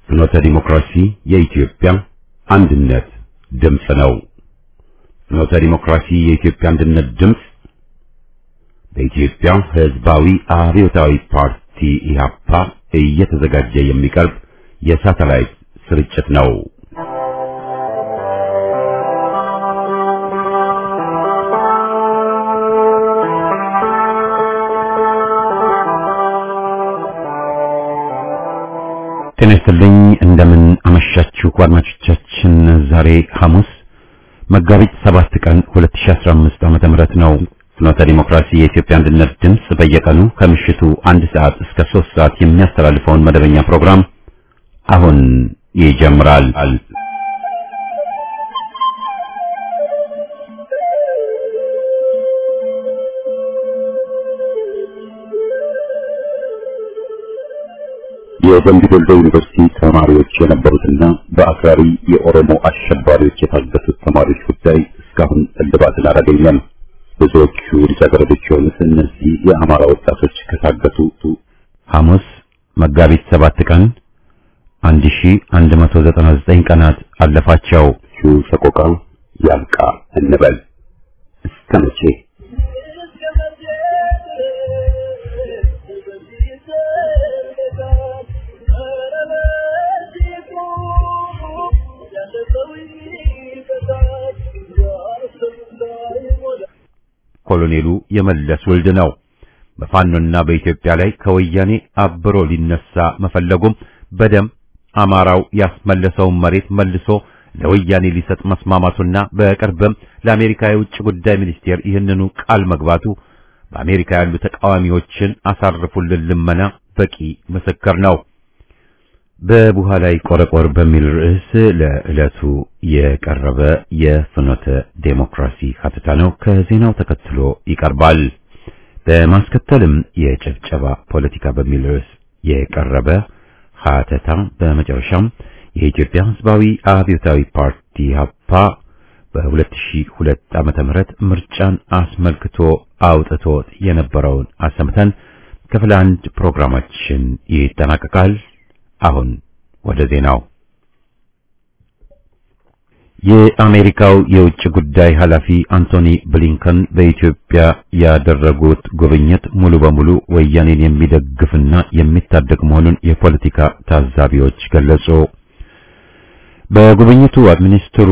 ፍኖተ ዲሞክራሲ የኢትዮጵያ አንድነት ድምፅ ነው። ፍኖተ ዲሞክራሲ የኢትዮጵያ አንድነት ድምፅ በኢትዮጵያ ሕዝባዊ አብዮታዊ ፓርቲ ኢህአፓ እየተዘጋጀ የሚቀርብ የሳተላይት ስርጭት ነው። ጤና ይስጥልኝ እንደምን አመሻችሁ አድማጮቻችን። ዛሬ ሐሙስ መጋቢት ሰባት ቀን 2015 ዓመተ ምህረት ነው። ፍኖተ ዲሞክራሲ የኢትዮጵያ አንድነት ድምፅ በየቀኑ ከምሽቱ አንድ ሰዓት እስከ ሶስት ሰዓት የሚያስተላልፈውን መደበኛ ፕሮግራም አሁን ይጀምራል። የደምቢ ዶሎ ዩኒቨርሲቲ ተማሪዎች የነበሩትና በአክራሪ የኦሮሞ አሸባሪዎች የታገቱት ተማሪዎች ጉዳይ እስካሁን እልባትን አላገኘም። ብዙዎቹ ልጃገረዶች የሆኑት እነዚህ የአማራ ወጣቶች ከታገቱ ሐሙስ መጋቢት ሰባት ቀን 1199 ቀናት አለፋቸው። ሰቆቃ ያብቃ እንበል እስከ መቼ? ኮሎኔሉ የመለስ ውልድ ነው። በፋኖና በኢትዮጵያ ላይ ከወያኔ አብሮ ሊነሳ መፈለጉም በደም አማራው ያስመለሰውን መሬት መልሶ ለወያኔ ሊሰጥ መስማማቱና በቅርብም ለአሜሪካ የውጭ ጉዳይ ሚኒስቴር ይህንኑ ቃል መግባቱ በአሜሪካ ያሉ ተቃዋሚዎችን አሳርፉልን ልመና በቂ ምስክር ነው። በቡሃ ላይ ቆረቆር በሚል ርዕስ ለዕለቱ የቀረበ የፍኖተ ዴሞክራሲ ሀተታ ነው። ከዜናው ተከትሎ ይቀርባል። በማስከተልም የጭብጨባ ፖለቲካ በሚል ርዕስ የቀረበ ሀተታ፣ በመጨረሻም የኢትዮጵያ ሕዝባዊ አብዮታዊ ፓርቲ ሀፓ በ2002 ዓመተ ምህረት ምርጫን አስመልክቶ አውጥቶት የነበረውን አሰምተን ክፍል አንድ ፕሮግራማችን ይጠናቀቃል። አሁን ወደ ዜናው። የአሜሪካው የውጭ ጉዳይ ኃላፊ አንቶኒ ብሊንከን በኢትዮጵያ ያደረጉት ጉብኝት ሙሉ በሙሉ ወያኔን የሚደግፍና የሚታደግ መሆኑን የፖለቲካ ታዛቢዎች ገለጹ። በጉብኝቱ ሚኒስትሩ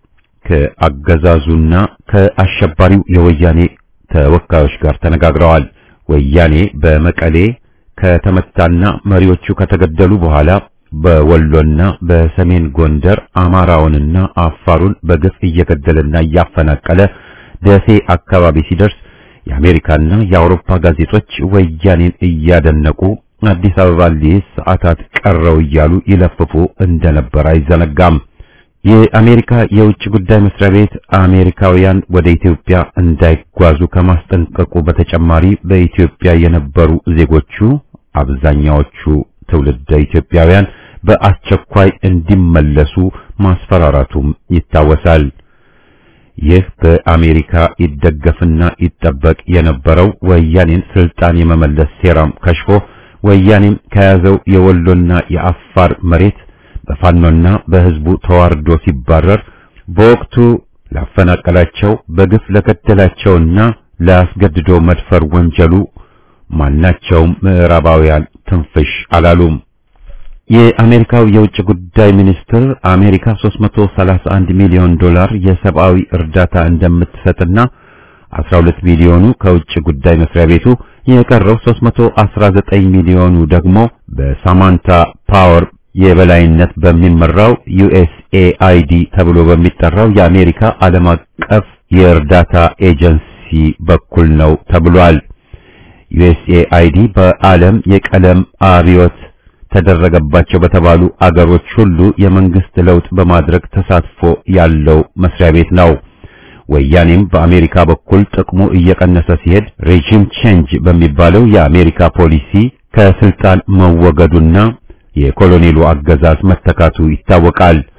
ከአገዛዙና ከአሸባሪው የወያኔ ተወካዮች ጋር ተነጋግረዋል። ወያኔ በመቀሌ ከተመታና መሪዎቹ ከተገደሉ በኋላ በወሎና በሰሜን ጎንደር አማራውንና አፋሩን በግፍ እየገደለና እያፈናቀለ ደሴ አካባቢ ሲደርስ የአሜሪካና የአውሮፓ ጋዜጦች ወያኔን እያደነቁ አዲስ አበባ ሊይዝ ሰዓታት ቀረው እያሉ ይለፍፉ እንደነበር አይዘነጋም። የአሜሪካ የውጭ ጉዳይ መስሪያ ቤት አሜሪካውያን ወደ ኢትዮጵያ እንዳይጓዙ ከማስጠንቀቁ በተጨማሪ በኢትዮጵያ የነበሩ ዜጎቹ አብዛኛዎቹ ትውልደ ኢትዮጵያውያን በአስቸኳይ እንዲመለሱ ማስፈራራቱም ይታወሳል። ይህ በአሜሪካ ይደገፍና ይጠበቅ የነበረው ወያኔን ስልጣን የመመለስ ሴራም ከሽፎ ወያኔም ከያዘው የወሎና የአፋር መሬት በፋኖና በሕዝቡ ተዋርዶ ሲባረር በወቅቱ ላፈናቀላቸው በግፍ ለገደላቸውና ለአስገድዶ መድፈር ወንጀሉ ማናቸውም ምዕራባውያን ትንፍሽ አላሉም። የአሜሪካው የውጭ ጉዳይ ሚኒስትር አሜሪካ 331 ሚሊዮን ዶላር የሰብአዊ እርዳታ እንደምትሰጥና 12 ሚሊዮኑ ከውጭ ጉዳይ መስሪያ ቤቱ የቀረው 319 ሚሊዮኑ ደግሞ በሳማንታ ፓወር የበላይነት በሚመራው ዩኤስኤአይዲ ተብሎ በሚጠራው የአሜሪካ ዓለም አቀፍ የእርዳታ ኤጀንሲ በኩል ነው ተብሏል። ዩኤስኤአይዲ በዓለም የቀለም አብዮት ተደረገባቸው በተባሉ አገሮች ሁሉ የመንግስት ለውጥ በማድረግ ተሳትፎ ያለው መስሪያ ቤት ነው። ወያኔም በአሜሪካ በኩል ጥቅሙ እየቀነሰ ሲሄድ ሬጂም ቼንጅ በሚባለው የአሜሪካ ፖሊሲ ከስልጣን መወገዱና የኮሎኔሉ አገዛዝ መተካቱ ይታወቃል።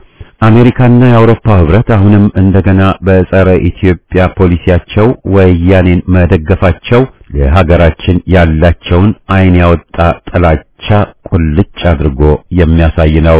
አሜሪካና የአውሮፓ ህብረት አሁንም እንደገና በጸረ ኢትዮጵያ ፖሊሲያቸው ወያኔን መደገፋቸው ለሀገራችን ያላቸውን ዓይን ያወጣ ጥላቻ ቁልጭ አድርጎ የሚያሳይ ነው።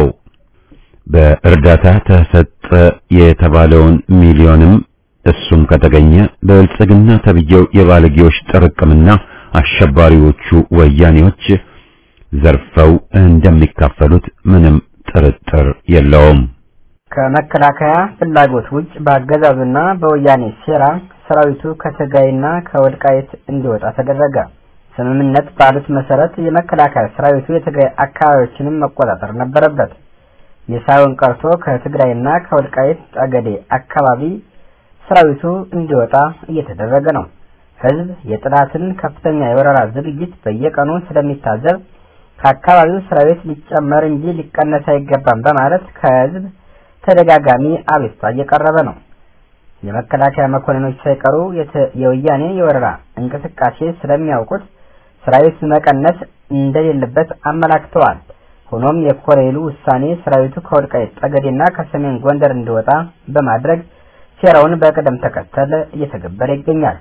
በእርዳታ ተሰጠ የተባለውን ሚሊዮንም እሱም ከተገኘ በብልጽግና ተብዬው የባለጌዎች ጥርቅምና አሸባሪዎቹ ወያኔዎች ዘርፈው እንደሚካፈሉት ምንም ጥርጥር የለውም። ከመከላከያ ፍላጎት ውጭ በአገዛዙና በወያኔ ሴራ ሰራዊቱ ከትግራይና ከወልቃይት እንዲወጣ ተደረገ። ስምምነት ባሉት መሰረት የመከላከያ ሰራዊቱ የትግራይ አካባቢዎችንም መቆጣጠር ነበረበት። የሳይሆን ቀርቶ ከትግራይና ከወልቃይት ጠገዴ አካባቢ ሰራዊቱ እንዲወጣ እየተደረገ ነው። ህዝብ የጥላትን ከፍተኛ የወረራ ዝግጅት በየቀኑ ስለሚታዘብ ከአካባቢው ሰራዊት ሊጨመር እንጂ ሊቀነስ አይገባም በማለት ከህዝብ ተደጋጋሚ አቤቱታ እየቀረበ ነው። የመከላከያ መኮንኖች ሳይቀሩ የወያኔ የወረራ እንቅስቃሴ ስለሚያውቁት ሰራዊት መቀነስ እንደሌለበት አመላክተዋል። ሆኖም የኮሎኔሉ ውሳኔ ሰራዊቱ ከወልቃይት ጠገዴና ከሰሜን ጎንደር እንዲወጣ በማድረግ ሴራውን በቅደም ተከተል እየተገበረ ይገኛል።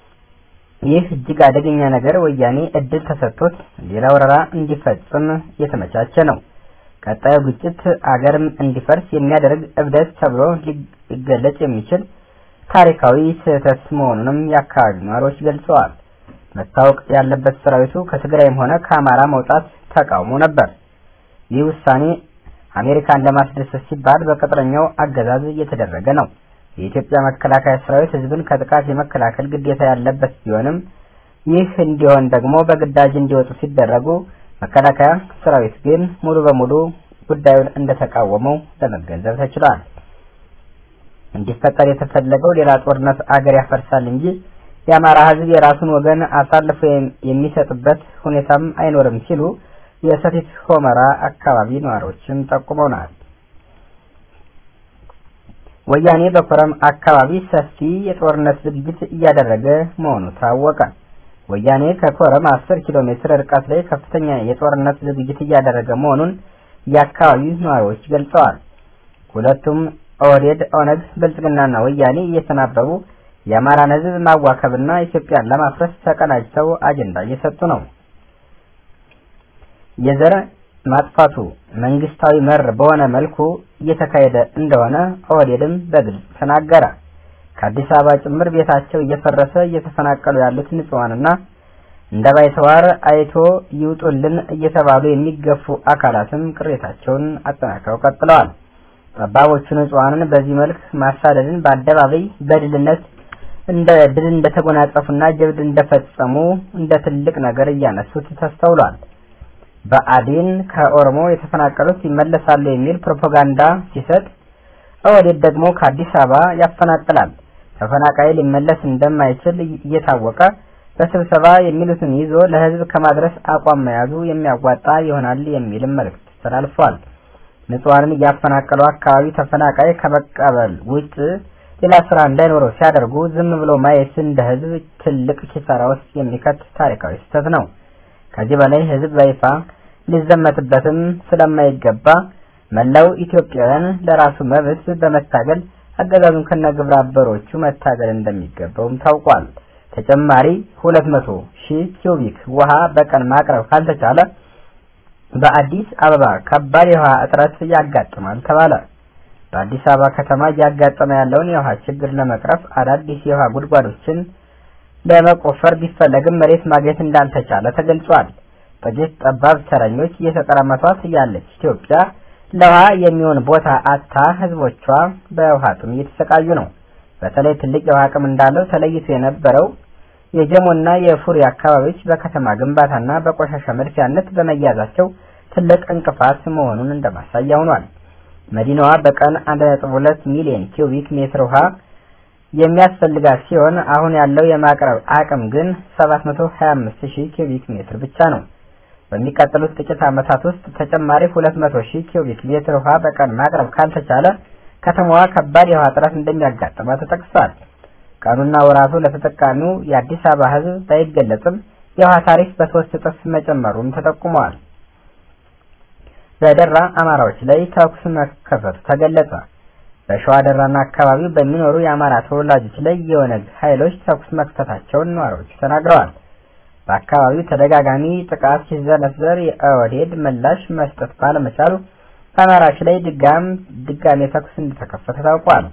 ይህ እጅግ አደገኛ ነገር ወያኔ እድል ተሰጥቶት ሌላ ወረራ እንዲፈጽም የተመቻቸ ነው። ቀጣዩ ግጭት አገርም እንዲፈርስ የሚያደርግ እብደት ተብሎ ሊገለጽ የሚችል ታሪካዊ ስህተት መሆኑንም የአካባቢ ነዋሪዎች ገልጸዋል። መታወቅ ያለበት ሰራዊቱ ከትግራይም ሆነ ከአማራ መውጣት ተቃውሞ ነበር። ይህ ውሳኔ አሜሪካን ለማስደሰት ሲባል በቅጥረኛው አገዛዝ እየተደረገ ነው። የኢትዮጵያ መከላከያ ሰራዊት ህዝብን ከጥቃት የመከላከል ግዴታ ያለበት ቢሆንም ይህ እንዲሆን ደግሞ በግዳጅ እንዲወጡ ሲደረጉ መከላከያ ሰራዊት ግን ሙሉ በሙሉ ጉዳዩን እንደተቃወመው ለመገንዘብ ተችሏል። እንዲፈጠር የተፈለገው ሌላ ጦርነት አገር ያፈርሳል እንጂ የአማራ ህዝብ የራሱን ወገን አሳልፎ የሚሰጥበት ሁኔታም አይኖርም ሲሉ የሰቲት ሆመራ አካባቢ ነዋሪዎችም ጠቁመውናል። ወያኔ በኮረም አካባቢ ሰፊ የጦርነት ዝግጅት እያደረገ መሆኑ ታወቀ። ወያኔ ከኮረም 10 ኪሎ ሜትር ርቀት ላይ ከፍተኛ የጦርነት ዝግጅት እያደረገ መሆኑን የአካባቢው ነዋሪዎች ገልጸዋል። ሁለቱም ኦህዴድ፣ ኦነግ፣ ብልጽግናና ወያኔ እየተናበቡ የአማራን ህዝብ ማዋከብና ኢትዮጵያን ለማፍረስ ተቀናጅተው አጀንዳ እየሰጡ ነው። የዘር ማጥፋቱ መንግስታዊ መር በሆነ መልኩ እየተካሄደ እንደሆነ ኦህዴድም በግልጽ ተናገረ። ከአዲስ አበባ ጭምር ቤታቸው እየፈረሰ እየተፈናቀሉ ያሉት ንጹሃንና እንደ ባይተዋር አይቶ ይውጡልን እየተባሉ የሚገፉ አካላትም ቅሬታቸውን አጠናክረው ቀጥለዋል። ጠባቦቹ ንጹሃንን በዚህ መልክ ማሳደድን በአደባባይ በድልነት እንደ ድል እንደተጎናጸፉና ጀብድ እንደፈጸሙ እንደ ትልቅ ነገር እያነሱት ተስተውሏል። በአዴን ከኦሮሞ የተፈናቀሉት ይመለሳሉ የሚል ፕሮፓጋንዳ ሲሰጥ ኦህዴድ ደግሞ ከአዲስ አበባ ያፈናቅላል። ተፈናቃይ ሊመለስ እንደማይችል እየታወቀ በስብሰባ የሚሉትን ይዞ ለህዝብ ከማድረስ አቋም መያዙ የሚያዋጣ ይሆናል የሚልም መልእክት ተላልፏል። ንጹሃንን እያፈናቀሉ አካባቢ ተፈናቃይ ከመቀበል ውጭ ሌላ ስራ እንዳይኖረው ሲያደርጉ ዝም ብሎ ማየት እንደ ህዝብ ትልቅ ኪሳራ ውስጥ የሚከት ታሪካዊ ስህተት ነው። ከዚህ በላይ ህዝብ በይፋ ሊዘመትበትም ስለማይገባ መላው ኢትዮጵያውያን ለራሱ መብት በመታገል አገዛዙን ከነግብረ አበሮቹ መታገል እንደሚገባውም ታውቋል። ተጨማሪ 200 ሺህ ኪዩቢክ ውሃ በቀን ማቅረብ ካልተቻለ በአዲስ አበባ ከባድ የውሃ እጥረት ያጋጥማል ተባለ። በአዲስ አበባ ከተማ እያጋጠመ ያለውን የውሃ ችግር ለመቅረፍ አዳዲስ የውሃ ጉድጓዶችን ለመቆፈር ቢፈለግም መሬት ማግኘት እንዳልተቻለ ተገልጿል። ጥቂት ጠባብ ተረኞች እየተቀራመቷት ያለች ኢትዮጵያ ለውሃ የሚሆን ቦታ አታ ህዝቦቿ በውሃ ጥም እየተሰቃዩ ነው። በተለይ ትልቅ የውሃ አቅም እንዳለው ተለይቶ የነበረው የጀሞና የፉሪ አካባቢዎች በከተማ ግንባታና በቆሻሻ መድፊያነት በመያዛቸው ትልቅ እንቅፋት መሆኑን እንደማሳያ ሆኗል። መዲናዋ በቀን 1.2 ሚሊዮን ኪዩቢክ ሜትር ውሃ የሚያስፈልጋት ሲሆን አሁን ያለው የማቅረብ አቅም ግን 725000 ኪዩቢክ ሜትር ብቻ ነው። በሚቀጥሉት ጥቂት ዓመታት ውስጥ ተጨማሪ 200000 ኪዩቢክ ሜትር ውሃ በቀን ማቅረብ ካልተቻለ ከተማዋ ከባድ የውሃ እጥረት እንደሚያጋጥማት ተጠቅሷል። ቀኑና ወራቱ ለተጠቃሚው የአዲስ አበባ ሕዝብ ባይገለጽም የውሃ ታሪፍ በሶስት እጥፍ መጨመሩም ተጠቁመዋል። በደራ አማራዎች ላይ ተኩስ መከፈቱ ተገለጸ። በሸዋ ደራና አካባቢው በሚኖሩ የአማራ ተወላጆች ላይ የኦነግ ኃይሎች ተኩስ መክፈታቸውን ነዋሪዎቹ ተናግረዋል። በአካባቢው ተደጋጋሚ ጥቃት ሲዘነዘር የኦህዴድ ምላሽ መስጠት ባለመቻሉ በአማራዎች ላይ ድጋም ድጋሜ ተኩስ እንደተከፈተ ታውቋል።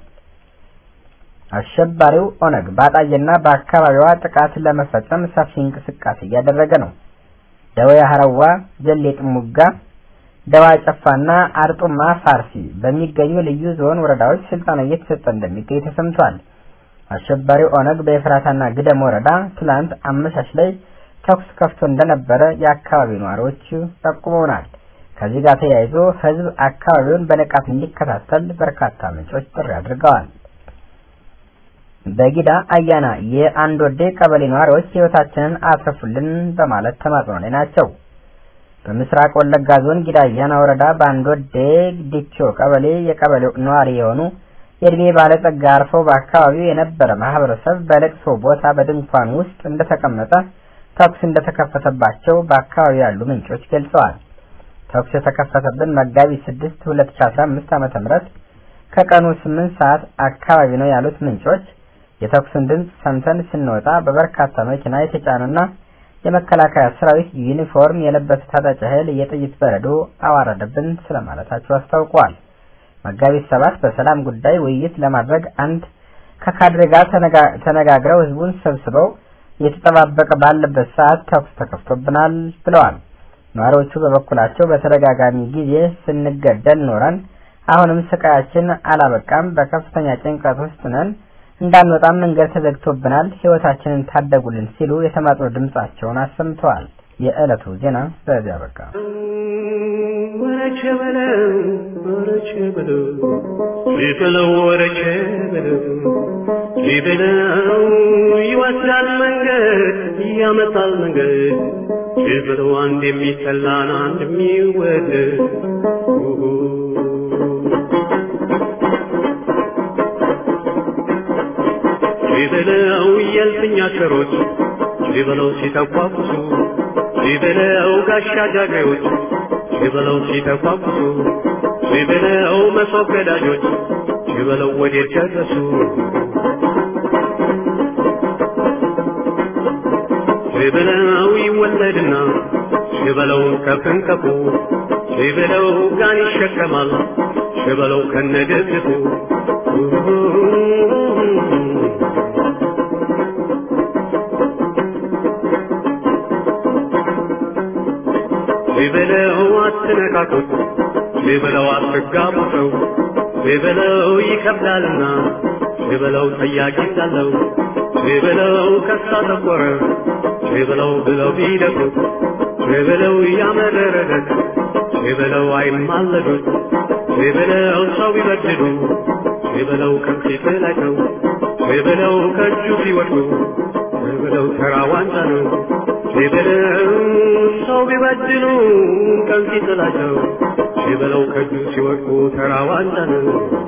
አሸባሪው ኦነግ በአጣዬና በአካባቢዋ ጥቃት ለመፈጸም ሰፊ እንቅስቃሴ እያደረገ ነው። ደወያ ሀረዋ፣ ጀሌ ጥሙጋ፣ ደዋ ጨፋና አርጡማ ፋርሲ በሚገኙ ልዩ ዞን ወረዳዎች ስልጠና እየተሰጠ እንደሚገኝ ተሰምቷል። አሸባሪው ኦነግ በኤፍራታና ግደም ወረዳ ትላንት አመሻሽ ላይ ተኩስ ከፍቶ እንደነበረ የአካባቢው ነዋሪዎች ጠቁመውናል። ከዚህ ጋር ተያይዞ ህዝብ አካባቢውን በንቃት እንዲከታተል በርካታ ምንጮች ጥሪ አድርገዋል። በጊዳ አያና የአንድ ወዴ ቀበሌ ነዋሪዎች ህይወታችንን አትርፉልን በማለት ተማጽኖ ላይ ናቸው። በምስራቅ ወለጋ ዞን ጊዳ አያና ወረዳ በአንድ ወዴ ዲቾ ቀበሌ የቀበሌው ነዋሪ የሆኑ የእድሜ ባለጸጋ አርፈው በአካባቢው የነበረ ማህበረሰብ በለቅሶ ቦታ በድንኳን ውስጥ እንደተቀመጠ ተኩስ እንደተከፈተባቸው በአካባቢው ያሉ ምንጮች ገልጸዋል። ተኩስ የተከፈተብን መጋቢት 6 2015 ዓመተ ምህረት ከቀኑ 8 ሰዓት አካባቢ ነው ያሉት ምንጮች የተኩሱን ድምፅ ሰምተን ስንወጣ በበርካታ መኪና የተጫኑና የመከላከያ ሰራዊት ዩኒፎርም የለበሰ ታጣቂ ኃይል የጥይት በረዶ አዋረደብን ስለማለታቸው አስታውቀዋል። መጋቢት ሰባት በሰላም ጉዳይ ውይይት ለማድረግ አንድ ከካድሬ ጋር ተነጋግረው ህዝቡን ሰብስበው እየተጠባበቀ ባለበት ሰዓት ተኩስ ተከፍቶብናል ብለዋል። ነዋሪዎቹ በበኩላቸው በተደጋጋሚ ጊዜ ስንገደል ኖረን አሁንም ስቃያችን አላበቃም፣ በከፍተኛ ጭንቀት ውስጥ ነን፣ እንዳንወጣም መንገድ ተዘግቶብናል፣ ህይወታችንን ታደጉልን ሲሉ የተማጽኖ ድምጻቸውን አሰምተዋል። የዕለቱ ዜና በዚያ በቃ። ወረቸ በለው ወረቸ በለው ሊበለው ወረቸ በለው ሊበለው ይወስዳል መንገድ ያመጣል መንገድ ሊበለው አንድ የሚጠላን አንድ የሚወደድ ሊበለው የልፍኛ ቸሮች ሊበለው ሲተኳኩሱ ሊበለው ጋሻ ጃግሬዎች ሊበለው ሲተኳኩሱ ሊበለው መሶብ ገዳጆች ሊበለው ወዴት ደረሱ ሊበለው ይወለድና ሊበለው ከፍንከፉ ሊበለው ጋን ይሸከማል ሊበለው ከነደግፉ ሊበለው አትነካኩት ሊበለው አትጋቡ ሰው ሊበለው ይከብዳልና ሊበለው ጠያቂ እንዳለው ሊበለው ከሳ ተቆረ ሊበለው ብለው ቢደፉት ሊበለው ያመረረለት ሊበለው አይማለዱት ሊበለው ሰው ቢበድሉ ሊበለው ከፊት ላይ ነው ሊበለው ከእጁ ሲወድቁ ሊበለው ተራ ዋንጫ ነው ሊበለው ሰው ቢበድሉ ከፊት ላይ ነው ሊበለው ከእጁ ሲወድቁ ተራ ዋንጫ ነው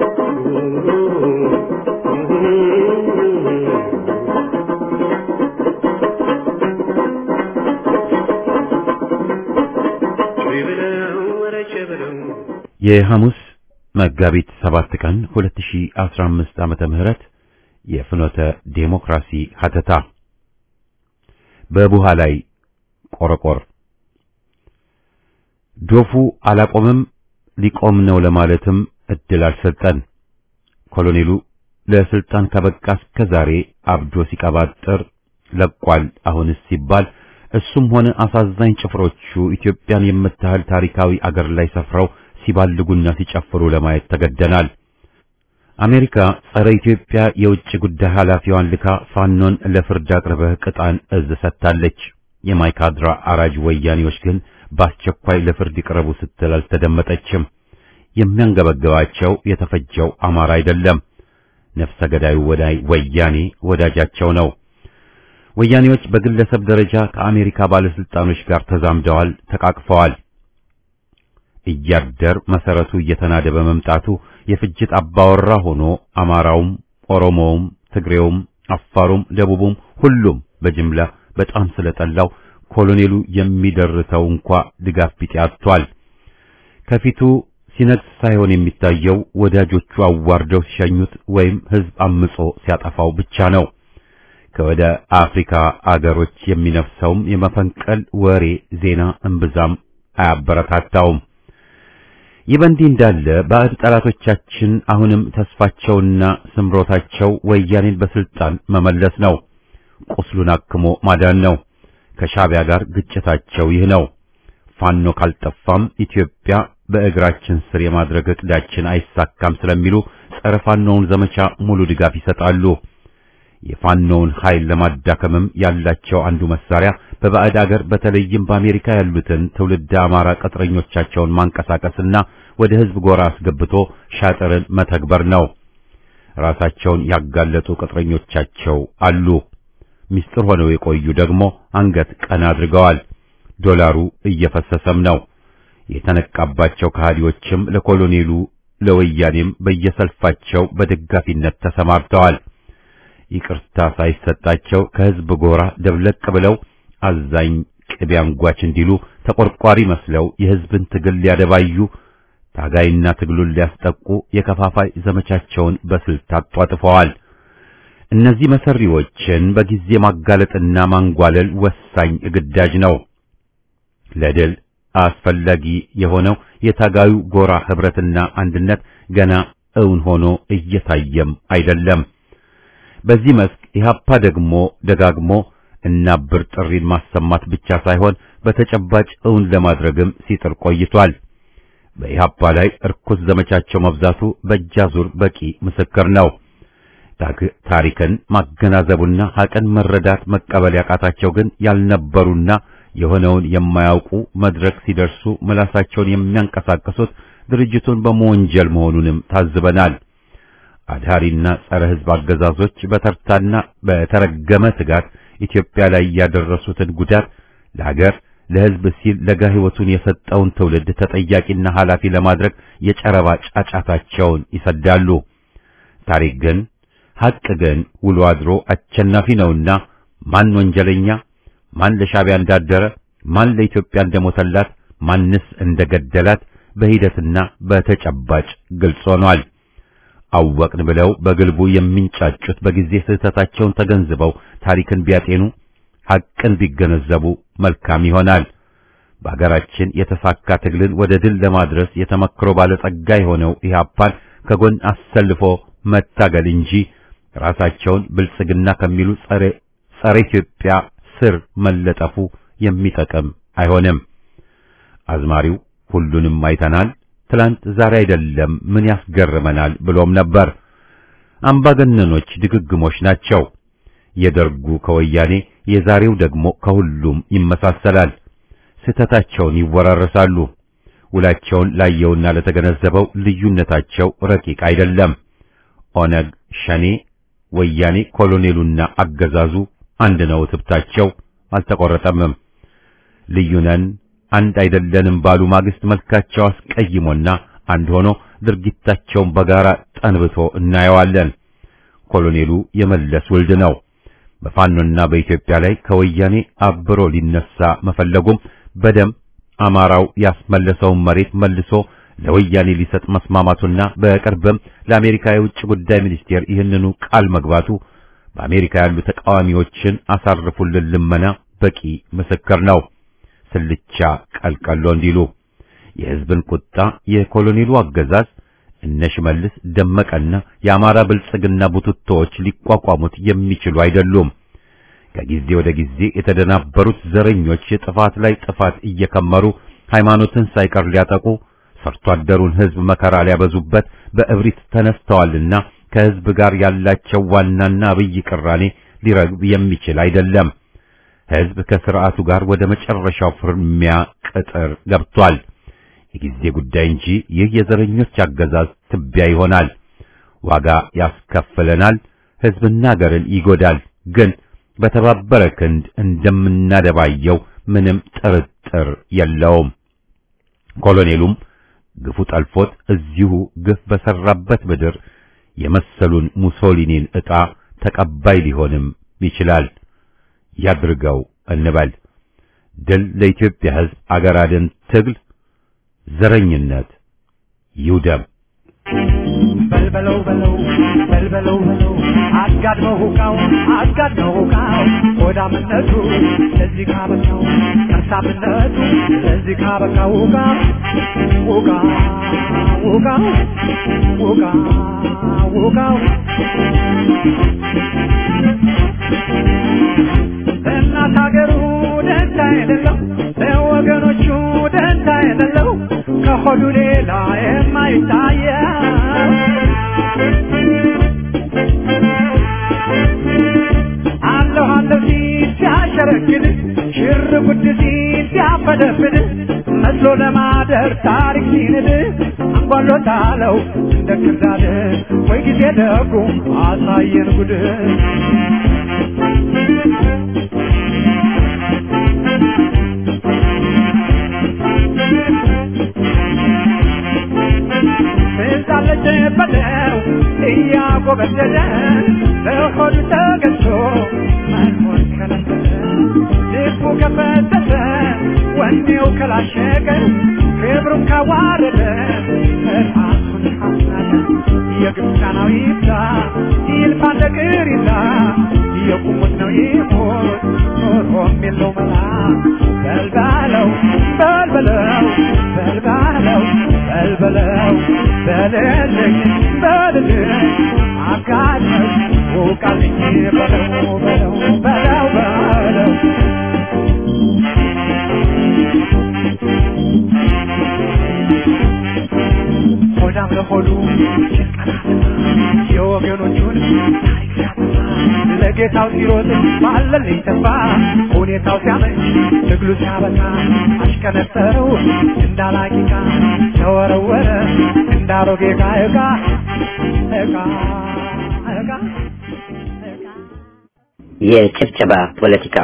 የሐሙስ መጋቢት ሰባት ቀን 2015 ዓመተ ምህረት የፍኖተ ዴሞክራሲ ሀተታ በቡሃ ላይ ቆረቆር ዶፉ አላቆምም ሊቆም ነው ለማለትም እድል አልሰጠን። ኮሎኔሉ ለስልጣን ከበቃ እስከ ዛሬ አብዶ ሲቀባጥር ለቋል። አሁንስ ሲባል እሱም ሆነ አሳዛኝ ጭፍሮቹ ኢትዮጵያን የምታህል ታሪካዊ አገር ላይ ሰፍረው ሲባልጉና ሲጨፍሩ ለማየት ተገደናል። አሜሪካ ጸረ ኢትዮጵያ የውጭ ጉዳይ ኃላፊዋን ልካ ፋኖን ለፍርድ አቅርበህ ቅጣን እዝ ሰጥታለች። የማይካድራ አራጅ ወያኔዎች ግን በአስቸኳይ ለፍርድ ይቅረቡ ስትል አልተደመጠችም። የሚያንገበግባቸው የተፈጀው አማራ አይደለም፣ ነፍሰ ገዳዩ ወዳይ ወያኔ ወዳጃቸው ነው። ወያኔዎች በግለሰብ ደረጃ ከአሜሪካ ባለስልጣኖች ጋር ተዛምደዋል፣ ተቃቅፈዋል። እያደር መሰረቱ እየተናደ በመምጣቱ የፍጅት አባወራ ሆኖ አማራውም፣ ኦሮሞውም፣ ትግሬውም፣ አፋሩም፣ ደቡቡም ሁሉም በጅምላ በጣም ስለጠላው ኮሎኔሉ የሚደርተው እንኳ ድጋፍ ቢጤ አጥቷል። ከፊቱ ሲነግስ ሳይሆን የሚታየው ወዳጆቹ አዋርደው ሲሸኙት ወይም ሕዝብ አምጾ ሲያጠፋው ብቻ ነው። ከወደ አፍሪካ አገሮች የሚነፍሰውም የመፈንቀል ወሬ ዜና እምብዛም አያበረታታውም። ይህ በእንዲህ እንዳለ ባዕድ ጠላቶቻችን አሁንም ተስፋቸውና ስምሮታቸው ወያኔን በስልጣን መመለስ ነው። ቁስሉን አክሞ ማዳን ነው። ከሻዕቢያ ጋር ግጭታቸው ይህ ነው። ፋኖ ካልጠፋም ኢትዮጵያ በእግራችን ስር የማድረግ እቅዳችን አይሳካም ስለሚሉ ጸረ ፋኖውን ዘመቻ ሙሉ ድጋፍ ይሰጣሉ። የፋኖውን ኃይል ለማዳከምም ያላቸው አንዱ መሳሪያ በባዕድ አገር በተለይም በአሜሪካ ያሉትን ትውልድ አማራ ቅጥረኞቻቸውን ማንቀሳቀስና ወደ ሕዝብ ጎራ አስገብቶ ሻጥርን መተግበር ነው። ራሳቸውን ያጋለጡ ቅጥረኞቻቸው አሉ። ምስጢር ሆነው የቆዩ ደግሞ አንገት ቀና አድርገዋል። ዶላሩ እየፈሰሰም ነው። የተነቃባቸው ከሃዲዎችም ለኮሎኔሉ ለወያኔም በየሰልፋቸው በደጋፊነት ተሰማርተዋል። ይቅርታ ሳይሰጣቸው ከሕዝብ ጎራ ደብለቅ ብለው አዛኝ ቅቤ አንጓች እንዲሉ ተቆርቋሪ መስለው የሕዝብን ትግል ሊያደባዩ ታጋይና ትግሉን ሊያስጠቁ የከፋፋይ ዘመቻቸውን በስልት አጧጥፈዋል። እነዚህ መሰሪዎችን በጊዜ ማጋለጥና ማንጓለል ወሳኝ ግዳጅ ነው። ለድል አስፈላጊ የሆነው የታጋዩ ጎራ ህብረትና አንድነት ገና እውን ሆኖ እየታየም አይደለም። በዚህ መስክ ኢህአፓ ደግሞ ደጋግሞ እናብር ጥሪን ማሰማት ብቻ ሳይሆን በተጨባጭ እውን ለማድረግም ሲጥር ቆይቷል። በኢህአፓ ላይ እርኩስ ዘመቻቸው መብዛቱ በእጃዙር በቂ ምስክር ነው። ታሪክን ማገናዘቡና ሐቅን መረዳት መቀበል ያቃታቸው ግን ያልነበሩና የሆነውን የማያውቁ መድረክ ሲደርሱ ምላሳቸውን የሚያንቀሳቅሱት ድርጅቱን በመወንጀል መሆኑንም ታዝበናል። አድሃሪና ጸረ ሕዝብ አገዛዞች በተርታና በተረገመ ትጋት ኢትዮጵያ ላይ ያደረሱትን ጉዳት ለሀገር ለሕዝብ ሲል ለጋ ሕይወቱን የሰጠውን ትውልድ ተጠያቂና ኃላፊ ለማድረግ የጨረባ ጫጫታቸውን ይሰዳሉ። ታሪክ ግን ሐቅ ግን ውሎ አድሮ አሸናፊ ነውና ማን ወንጀለኛ፣ ማን ለሻዕቢያ እንዳደረ፣ ማን ለኢትዮጵያ እንደሞተላት፣ ማንስ እንደገደላት በሂደትና በተጨባጭ ግልጽ ሆኗል። አወቅን ብለው በግልቡ የሚንጫጩት በጊዜ ስህተታቸውን ተገንዝበው ታሪክን ቢያጤኑ ሐቅን ቢገነዘቡ መልካም ይሆናል። በአገራችን የተሳካ ትግልን ወደ ድል ለማድረስ የተመክሮ ባለጸጋ የሆነው ኢህአፓን ከጎን አሰልፎ መታገል እንጂ ራሳቸውን ብልጽግና ከሚሉ ጸረ ጸረ ኢትዮጵያ ስር መለጠፉ የሚጠቅም አይሆንም። አዝማሪው ሁሉንም አይተናል፣ ትላንት ዛሬ አይደለም ምን ያስገርመናል ብሎም ነበር። አምባገነኖች ድግግሞች ናቸው። የደርጉ ከወያኔ የዛሬው ደግሞ ከሁሉም ይመሳሰላል። ስህተታቸውን ይወራረሳሉ። ውላቸውን ላየውና ለተገነዘበው ልዩነታቸው ረቂቅ አይደለም። ኦነግ፣ ሸኔ፣ ወያኔ፣ ኮሎኔሉና አገዛዙ አንድ ነው። ትብታቸው አልተቆረጠምም። ልዩነን አንድ አይደለንም ባሉ ማግስት መልካቸው አስቀይሞና አንድ ሆኖ ድርጊታቸውን በጋራ ጠንብቶ እናየዋለን። ኮሎኔሉ የመለስ ውልድ ነው። በፋኖና በኢትዮጵያ ላይ ከወያኔ አብሮ ሊነሳ መፈለጉም በደም አማራው ያስመለሰውን መሬት መልሶ ለወያኔ ሊሰጥ መስማማቱና በቅርብም ለአሜሪካ የውጭ ጉዳይ ሚኒስቴር ይህንኑ ቃል መግባቱ በአሜሪካ ያሉ ተቃዋሚዎችን አሳርፉልን ልመና በቂ ምስክር ነው። ስልቻ ቀልቀሎ እንዲሉ የሕዝብን ቁጣ የኮሎኔሉ አገዛዝ እነ ሽመልስ ደመቀና የአማራ ብልጽግና ቡትቶዎች ሊቋቋሙት የሚችሉ አይደሉም። ከጊዜ ወደ ጊዜ የተደናበሩት ዘረኞች ጥፋት ላይ ጥፋት እየከመሩ ሃይማኖትን ሳይቀር ሊያጠቁ ሰርቶ አደሩን ሕዝብ መከራ ሊያበዙበት በእብሪት ተነስተዋልና ከሕዝብ ጋር ያላቸው ዋናና አብይ ቅራኔ ሊረግብ የሚችል አይደለም። ሕዝብ ከስርዓቱ ጋር ወደ መጨረሻው ፍርሚያ ቅጥር ገብቷል። የጊዜ ጉዳይ እንጂ ይህ የዘረኞች አገዛዝ ትቢያ ይሆናል፣ ዋጋ ያስከፍለናል፣ ሕዝብና አገርን ይጎዳል። ግን በተባበረ ክንድ እንደምናደባየው ምንም ጥርጥር የለውም። ኮሎኔሉም ግፉ ጠልፎት እዚሁ ግፍ በሰራበት ምድር የመሰሉን ሙሶሊኒን ዕጣ ተቀባይ ሊሆንም ይችላል። ያድርገው እንበል። ድል ለኢትዮጵያ ሕዝብ አገር አድን ትግል ዘረኝነት ይውደም። በልበለው በለው በልበለው በለው አጋድመው ሁቃው አጋድመው ሁቃው ሆዳምነቱ ለዚህ ካበቃው ከርሳምነቱ ለዚህ ካበቃው ሁቃ ሁቃ ሁቃ ሁቃ ሁቃው ለእናት ሀገሩ ደንታ የሌለው ለወገኖቹ ደንታ የሌለው ከሆዱ ሌላ የማይታየው አለሁ አለሁ ሲል ሲያሸረግድ ሽር ጉድ ሲል ሲያፈደፍድ መስሎ ለማደር ታሪክ ሲንድ አንጓሎታለው እንደ ክርዳድ ወይ ጊዜ ደጉ አሳየን ጉድ ትዛለች በለው እያጎበደደ በሆዱ ተገዝቶ መኖር ከለከለ ልቡ ከፈተተ ወኔው ከላሸቀ ክብሩን ካዋረደ ራሱን ካስናቀ የግብፃናው ይብዛ ይልፋ እንደ ቅሪላ የቁሙት ነው ይሞት ኖሮም የለው መላ በልባለው በልበለው በልባለው በልበለው በልልኝ በልልኝ አጋድመው ውቃልኝ በለው በለው በለው በለው ሆዳም ለሆዱ የወገኖቹን ታሪክ ሲያጠፋ ለጌታው ሲሮጥ ባለልኝ ተስፋ ሁኔታው ሲያመች ትግሉ ሲያበቃ አሽቀነጠረው እንዳላቂቃ ተወረወረ እንዳሮጌ ዕቃ ዕቃ ዕቃ ዕቃ የጭብጨባ ፖለቲካ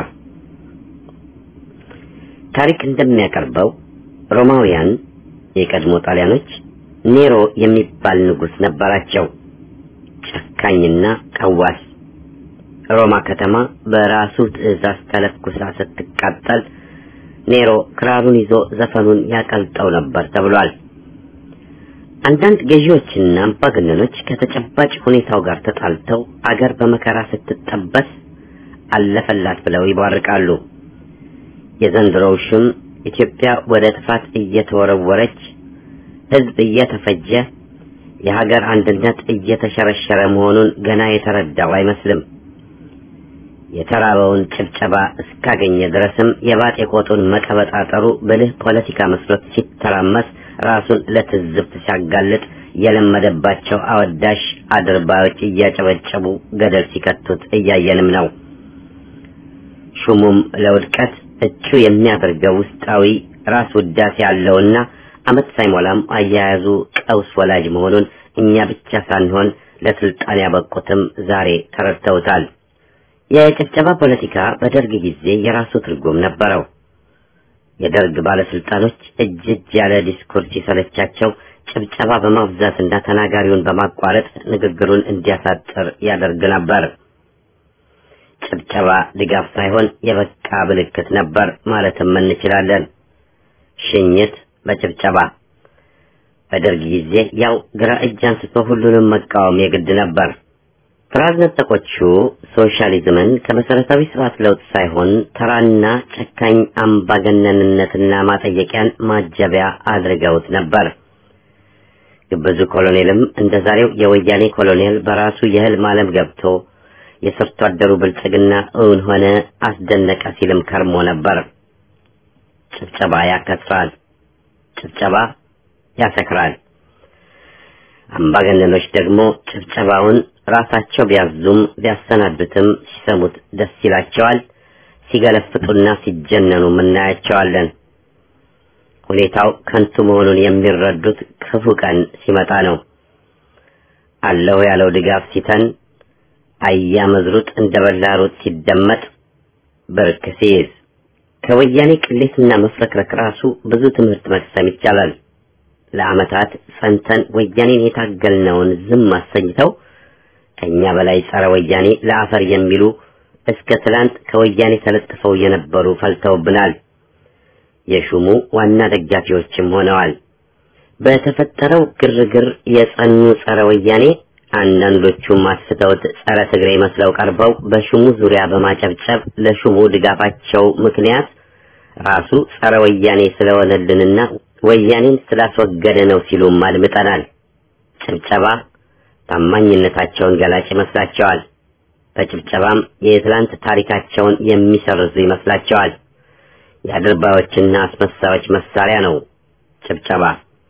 ታሪክ እንደሚያቀርበው ሮማውያን የቀድሞ ጣሊያኖች ኔሮ የሚባል ንጉስ ነበራቸው። ጨካኝና ቀዋስ። ሮማ ከተማ በራሱ ትዕዛዝ ተለኩሳ ስትቃጠል ኔሮ ክራሩን ይዞ ዘፈኑን ያቀልጠው ነበር ተብሏል። አንዳንድ ገዢዎችና አምባገነኖች ከተጨባጭ ሁኔታው ጋር ተጣልተው አገር በመከራ ስትጠበስ አለፈላት ብለው ይቧርቃሉ። የዘንድሮው ሽም ኢትዮጵያ ወደ ጥፋት እየተወረወረች ህዝብ እየተፈጀ የሀገር አንድነት እየተሸረሸረ መሆኑን ገና የተረዳው አይመስልም። የተራበውን ጭብጨባ እስካገኘ ድረስም የባጤ ቆጡን መቀበጣጠሩ ብልህ ፖለቲካ መስሎት ሲተራመስ ራሱን ለትዝብት ሲያጋልጥ የለመደባቸው አወዳሽ አድርባዮች እያጨበጨቡ ገደል ሲከቱት እያየንም ነው። ሹሙም ለውድቀት እቹ የሚያደርገው ውስጣዊ ራስ ውዳሴ ያለውና አመት ሳይሞላም አያያዙ ቀውስ ወላጅ መሆኑን እኛ ብቻ ሳንሆን ለስልጣን ያበቁትም ዛሬ ተረድተውታል። የጭብጨባ ፖለቲካ በደርግ ጊዜ የራሱ ትርጉም ነበረው። የደርግ ባለስልጣኖች እጅ እጅ ያለ ዲስኩር ሲሰለቻቸው ጭብጨባ በማብዛትና ተናጋሪውን በማቋረጥ ንግግሩን እንዲያሳጥር ያደርግ ነበር። ጭብጨባ ድጋፍ ሳይሆን የበቃ ምልክት ነበር ማለትም እንችላለን። ሽኝት በጭብጨባ በደርግ ጊዜ ያው ግራ እጅ አንስቶ ሁሉንም መቃወም የግድ ነበር። ፍራዝ ነጠቆቹ ሶሻሊዝምን ከመሰረታዊ ስርዓት ለውጥ ሳይሆን ተራና ጨካኝ አምባገነንነትና ማጠየቂያን ማጀቢያ አድርገውት ነበር። ግብዙ ኮሎኔልም እንደ ዛሬው የወያኔ ኮሎኔል በራሱ የህልም ዓለም ገብቶ የሰርቶ አደሩ ብልጽግና እውን ሆነ አስደነቀ ሲልም ከርሞ ነበር። ጭብጨባ ያከስራል፣ ጭብጨባ ያሰክራል። አምባገነኖች ደግሞ ጭብጨባውን ራሳቸው ቢያዙም ቢያሰናዱትም ሲሰሙት ደስ ይላቸዋል። ሲገለፍጡና ሲጀነኑ እናያቸዋለን። ሁኔታው ከንቱ መሆኑን የሚረዱት ክፉ ቀን ሲመጣ ነው። አለሁ ያለው ድጋፍ ሲተን አያ መዝሩጥ እንደ በላ ሩጥ ሲደመጥ ብርክ ሲይዝ ከወያኔ ቅሌትና መፍረክረክ ራሱ ብዙ ትምህርት መቅሰም ይቻላል። ለዓመታት ጸንተን ወያኔን የታገልነውን ዝም አሰኝተው ከኛ በላይ ጸረ ወያኔ ለአፈር የሚሉ እስከ ትላንት ከወያኔ ተለጥፈው የነበሩ ፈልተውብናል። የሹሙ ዋና ደጋፊዎችም ሆነዋል። በተፈጠረው ግርግር የጸኑ ጸረ ወያኔ አንዳንዶቹም አስተውት ጸረ ትግሬ መስለው ቀርበው በሹሙ ዙሪያ በማጨብጨብ ለሹሙ ድጋፋቸው ምክንያት ራሱ ጸረ ወያኔ ስለሆነልንና ወያኔን ስላስወገደ ነው ሲሉም አድምጠናል። ጭብጨባ ታማኝነታቸውን ገላጭ ይመስላቸዋል። በጭብጨባም የትላንት ታሪካቸውን የሚሰርዙ ይመስላቸዋል። የአድርባዮችና አስመሳዮች መሳሪያ ነው ጭብጨባ።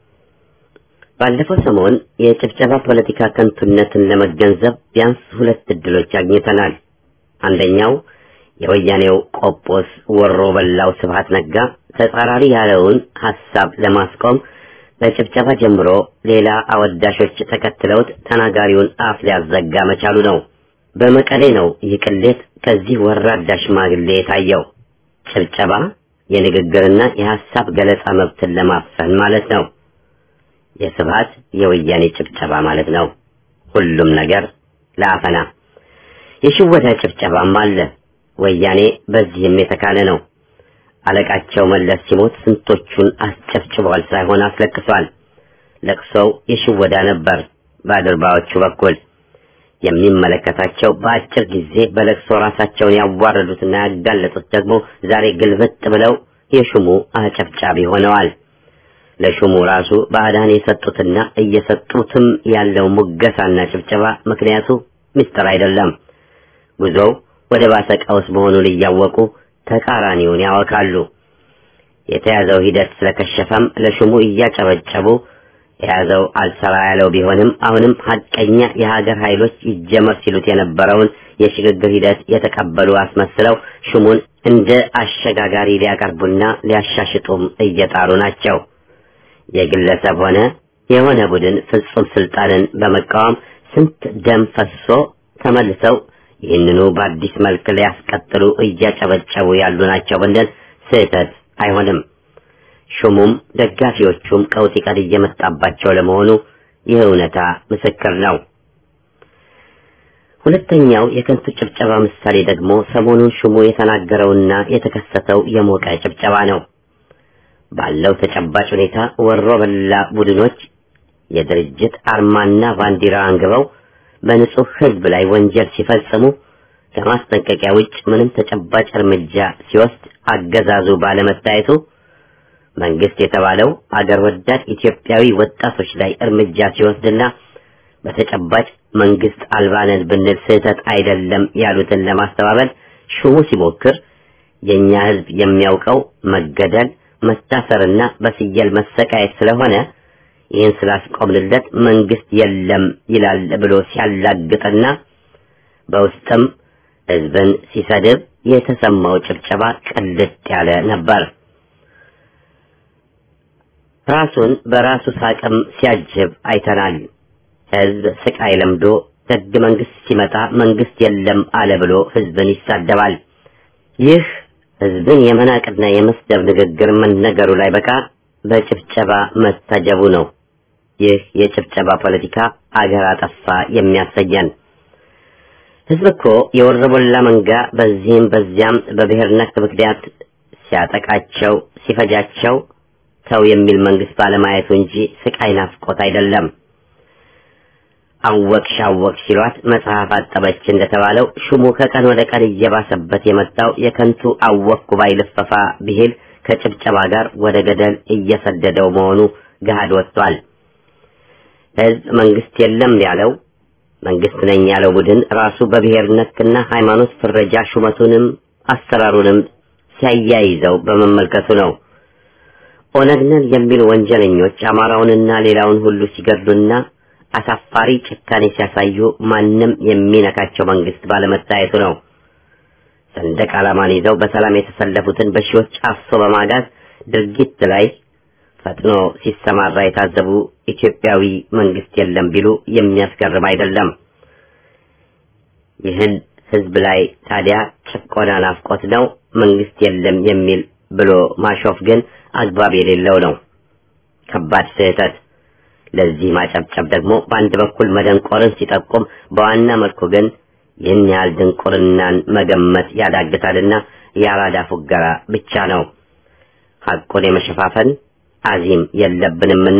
ባለፈው ሰሞን የጭብጨባ ፖለቲካ ከንቱነትን ለመገንዘብ ቢያንስ ሁለት እድሎች አግኝተናል። አንደኛው የወያኔው ቆጶስ ወሮ በላው ስብሐት ነጋ ተጻራሪ ያለውን ሐሳብ ለማስቆም በጭብጨባ ጀምሮ ሌላ አወዳሾች ተከትለውት ተናጋሪውን አፍ ሊያዘጋ መቻሉ ነው። በመቀሌ ነው ይህ ቅሌት ከዚህ ወራዳ ሽማግሌ የታየው። ጭብጨባ የንግግርና የሐሳብ ገለጻ መብትን ለማፈን ማለት ነው። የስብሐት የወያኔ ጭብጨባ ማለት ነው። ሁሉም ነገር ለአፈና የሽወታ ጭብጨባም አለ። ወያኔ በዚህም የተካለ ነው። አለቃቸው መለስ ሲሞት ስንቶቹን አስጨብጭቧል ሳይሆን አስለቅሷል። ለቅሶው የሽወዳ ነበር በአድርባዎቹ በኩል የሚመለከታቸው በአጭር ጊዜ በለቅሶ ራሳቸውን ያዋረዱትና ያጋለጡት ደግሞ ዛሬ ግልብጥ ብለው የሹሙ አጨብጫቢ ሆነዋል። ለሹሙ ራሱ ባዕዳን የሰጡትና እየሰጡትም ያለው ሙገሳና ጭብጨባ ምክንያቱ ምስጢር አይደለም። ጉዞው ወደ ባሰ ቀውስ መሆኑን እያወቁ ተቃራኒውን ያወካሉ። የተያዘው ሂደት ስለከሸፈም ለሹሙ እያጨበጨቡ የያዘው አልሰራ ያለው ቢሆንም አሁንም ሀቀኛ የሀገር ኃይሎች ይጀመር ሲሉት የነበረውን የሽግግር ሂደት የተቀበሉ አስመስለው ሹሙን እንደ አሸጋጋሪ ሊያቀርቡና ሊያሻሽጡም እየጣሩ ናቸው። የግለሰብ ሆነ የሆነ ቡድን ፍጹም ስልጣንን በመቃወም ስንት ደም ፈሶ ተመልሰው ይህንኑ በአዲስ መልክ ሊያስቀጥሉ እያጨበጨቡ ያሉ ናቸው ብንል ስህተት አይሆንም። ሹሙም ደጋፊዎቹም ቀውጢ ቀን እየመጣባቸው ለመሆኑ ይህ እውነታ ምስክር ነው። ሁለተኛው የከንቱ ጭብጨባ ምሳሌ ደግሞ ሰሞኑን ሹሙ የተናገረውና የተከሰተው የሞቀ ጭብጨባ ነው። ባለው ተጨባጭ ሁኔታ ወሮ በላ ቡድኖች የድርጅት አርማና ባንዲራ አንግበው በንጹህ ሕዝብ ላይ ወንጀል ሲፈጽሙ ከማስጠንቀቂያ ውጭ ምንም ተጨባጭ እርምጃ ሲወስድ አገዛዙ ባለመታየቱ መንግስት የተባለው አገር ወዳድ ኢትዮጵያዊ ወጣቶች ላይ እርምጃ ሲወስድና በተጨባጭ መንግስት አልባነን ብንል ስህተት አይደለም ያሉትን ለማስተባበል ሹሙ ሲሞክር የኛ ህዝብ የሚያውቀው መገደል፣ መታሰርና በፍየል መሰቃየት ስለሆነ ይህን ስላስቆምንለት መንግስት የለም ይላል ብሎ ሲያላግጥና በውስጥም ህዝብን ሲሰድብ የተሰማው ጭብጨባ ቅልጥ ያለ ነበር። ራሱን በራሱ ሳቅም ሲያጅብ አይተናል። ህዝብ ስቃይ ለምዶ ደግ መንግስት ሲመጣ መንግስት የለም አለ ብሎ ህዝብን ይሳደባል። ይህ ህዝብን የመናቅና የመስደብ ንግግር መነገሩ ላይ በቃ በጭብጨባ መታጀቡ ነው። ይህ የጭብጨባ ፖለቲካ አገር አጠፋ የሚያሰኘን። ህዝብ እኮ የወረበላ መንጋ በዚህም በዚያም በብሔር ነክ ምክንያት ሲያጠቃቸው ሲፈጃቸው ተው የሚል መንግስት ባለማየቱ እንጂ ስቃይ ናፍቆት አይደለም። አወቅሽ አወቅሽ ሲሏት መጽሐፍ አጠበች እንደተባለው ሹሙ ከቀን ወደ ቀን እየባሰበት የመጣው የከንቱ አወቅኩ ባይ ልፈፋ ብሂል ከጭብጨባ ጋር ወደ ገደል እየሰደደው መሆኑ ገሃድ ወጥቷል። ህዝብ መንግስት የለም ያለው መንግስት ነኝ ያለው ቡድን ራሱ በብሔር ነክና ሃይማኖት ፍረጃ ሹመቱንም አሰራሩንም ሲያያይዘው በመመልከቱ ነው። ኦነግ ነን የሚሉ ወንጀለኞች አማራውንና ሌላውን ሁሉ ሲገድሉና አሳፋሪ ጭካኔ ሲያሳዩ ማንም የሚነካቸው መንግስት ባለመታየቱ ነው። ሰንደቅ ዓላማን ይዘው በሰላም የተሰለፉትን በሺዎች አፍሶ በማጋዝ ድርጊት ላይ ፈጥኖ ሲሰማራ የታዘቡ ኢትዮጵያዊ መንግስት የለም ቢሉ የሚያስገርም አይደለም። ይህን ህዝብ ላይ ታዲያ ጭቆና ናፍቆት ነው መንግስት የለም የሚል ብሎ ማሾፍ ግን አግባብ የሌለው ነው። ከባድ ስህተት። ለዚህ ማጨብጨብ ደግሞ በአንድ በኩል መደንቆርን ሲጠቁም፣ በዋና መልኩ ግን ይህን ያህል ድንቁርናን መገመት ያዳግታልና የአራዳ ፉገራ ብቻ ነው። ሐቁን የመሸፋፈን አዚም የለብንምና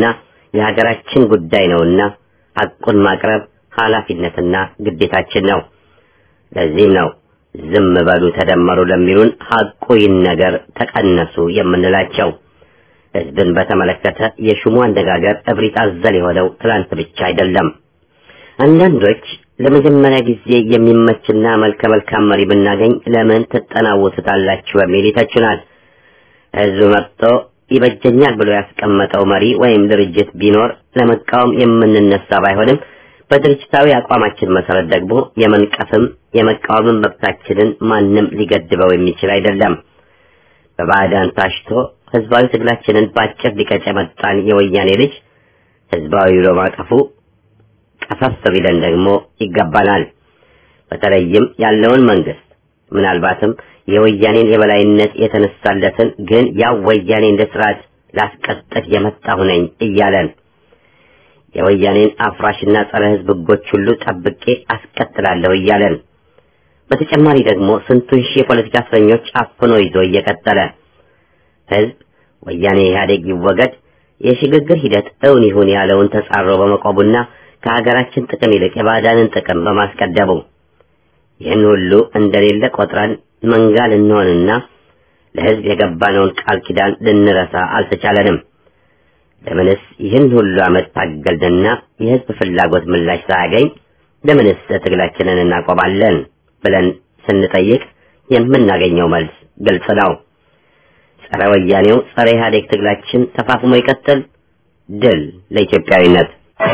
የሀገራችን ጉዳይ ነውና ሐቁን ማቅረብ ኃላፊነትና ግዴታችን ነው። ለዚህም ነው ዝም በሉ ተደመሩ ለሚሉን ሐቁ ይነገር ተቀነሱ የምንላቸው። ህዝብን በተመለከተ የሹሙ አነጋገር እብሪት አዘል የሆነው ትላንት ብቻ አይደለም። አንዳንዶች ለመጀመሪያ ጊዜ የሚመችና መልከ መልካም መሪ ብናገኝ ለምን ትጠናወቱታላችሁ በሚል ይተቹናል። ህዝብ መጥቶ ይበጀኛል ብሎ ያስቀመጠው መሪ ወይም ድርጅት ቢኖር ለመቃወም የምንነሳ ባይሆንም በድርጅታዊ አቋማችን መሰረት ደግሞ የመንቀፍም የመቃወምም መብታችንን ማንም ሊገድበው የሚችል አይደለም። በባዕዳን ታሽቶ ህዝባዊ ትግላችንን በአጭር ሊቀጭ የመጣን የወያኔ ልጅ ህዝባዊ ብሎ ማቀፉ ቀፈፍ ቢለን ደግሞ ይገባናል። በተለይም ያለውን መንግስት ምናልባትም የወያኔን የበላይነት የተነሳለትን ግን ያው ወያኔ እንደ ስርዓት ላስቀጥል የመጣሁ ነኝ እያለን የወያኔን አፍራሽና ጸረ ህዝብ ህጎች ሁሉ ጠብቄ አስቀጥላለሁ እያለን በተጨማሪ ደግሞ ስንቱን ሺህ የፖለቲካ እስረኞች አፍኖ ይዞ እየቀጠለ ህዝብ ወያኔ ኢህአዴግ ይወገድ የሽግግር ሂደት እውን ይሁን ያለውን ተጻሮ በመቆቡና ከሀገራችን ጥቅም ይልቅ የባዕዳንን ጥቅም በማስቀደሙ ይህን ሁሉ እንደሌለ ቆጥረን መንጋ ልንሆንና ለህዝብ የገባነውን ቃል ኪዳን ልንረሳ አልተቻለንም። ለምንስ ይህን ሁሉ ዓመት ታገልንና የህዝብ ፍላጎት ምላሽ ሳያገኝ ለምንስ ትግላችንን እናቆማለን ብለን ስንጠይቅ የምናገኘው መልስ ግልጽ ነው። ጸረ ወያኔው ጸረ ኢህአዴግ ትግላችን ተፋፍሞ ይቀጥል። ድል ለኢትዮጵያዊነት።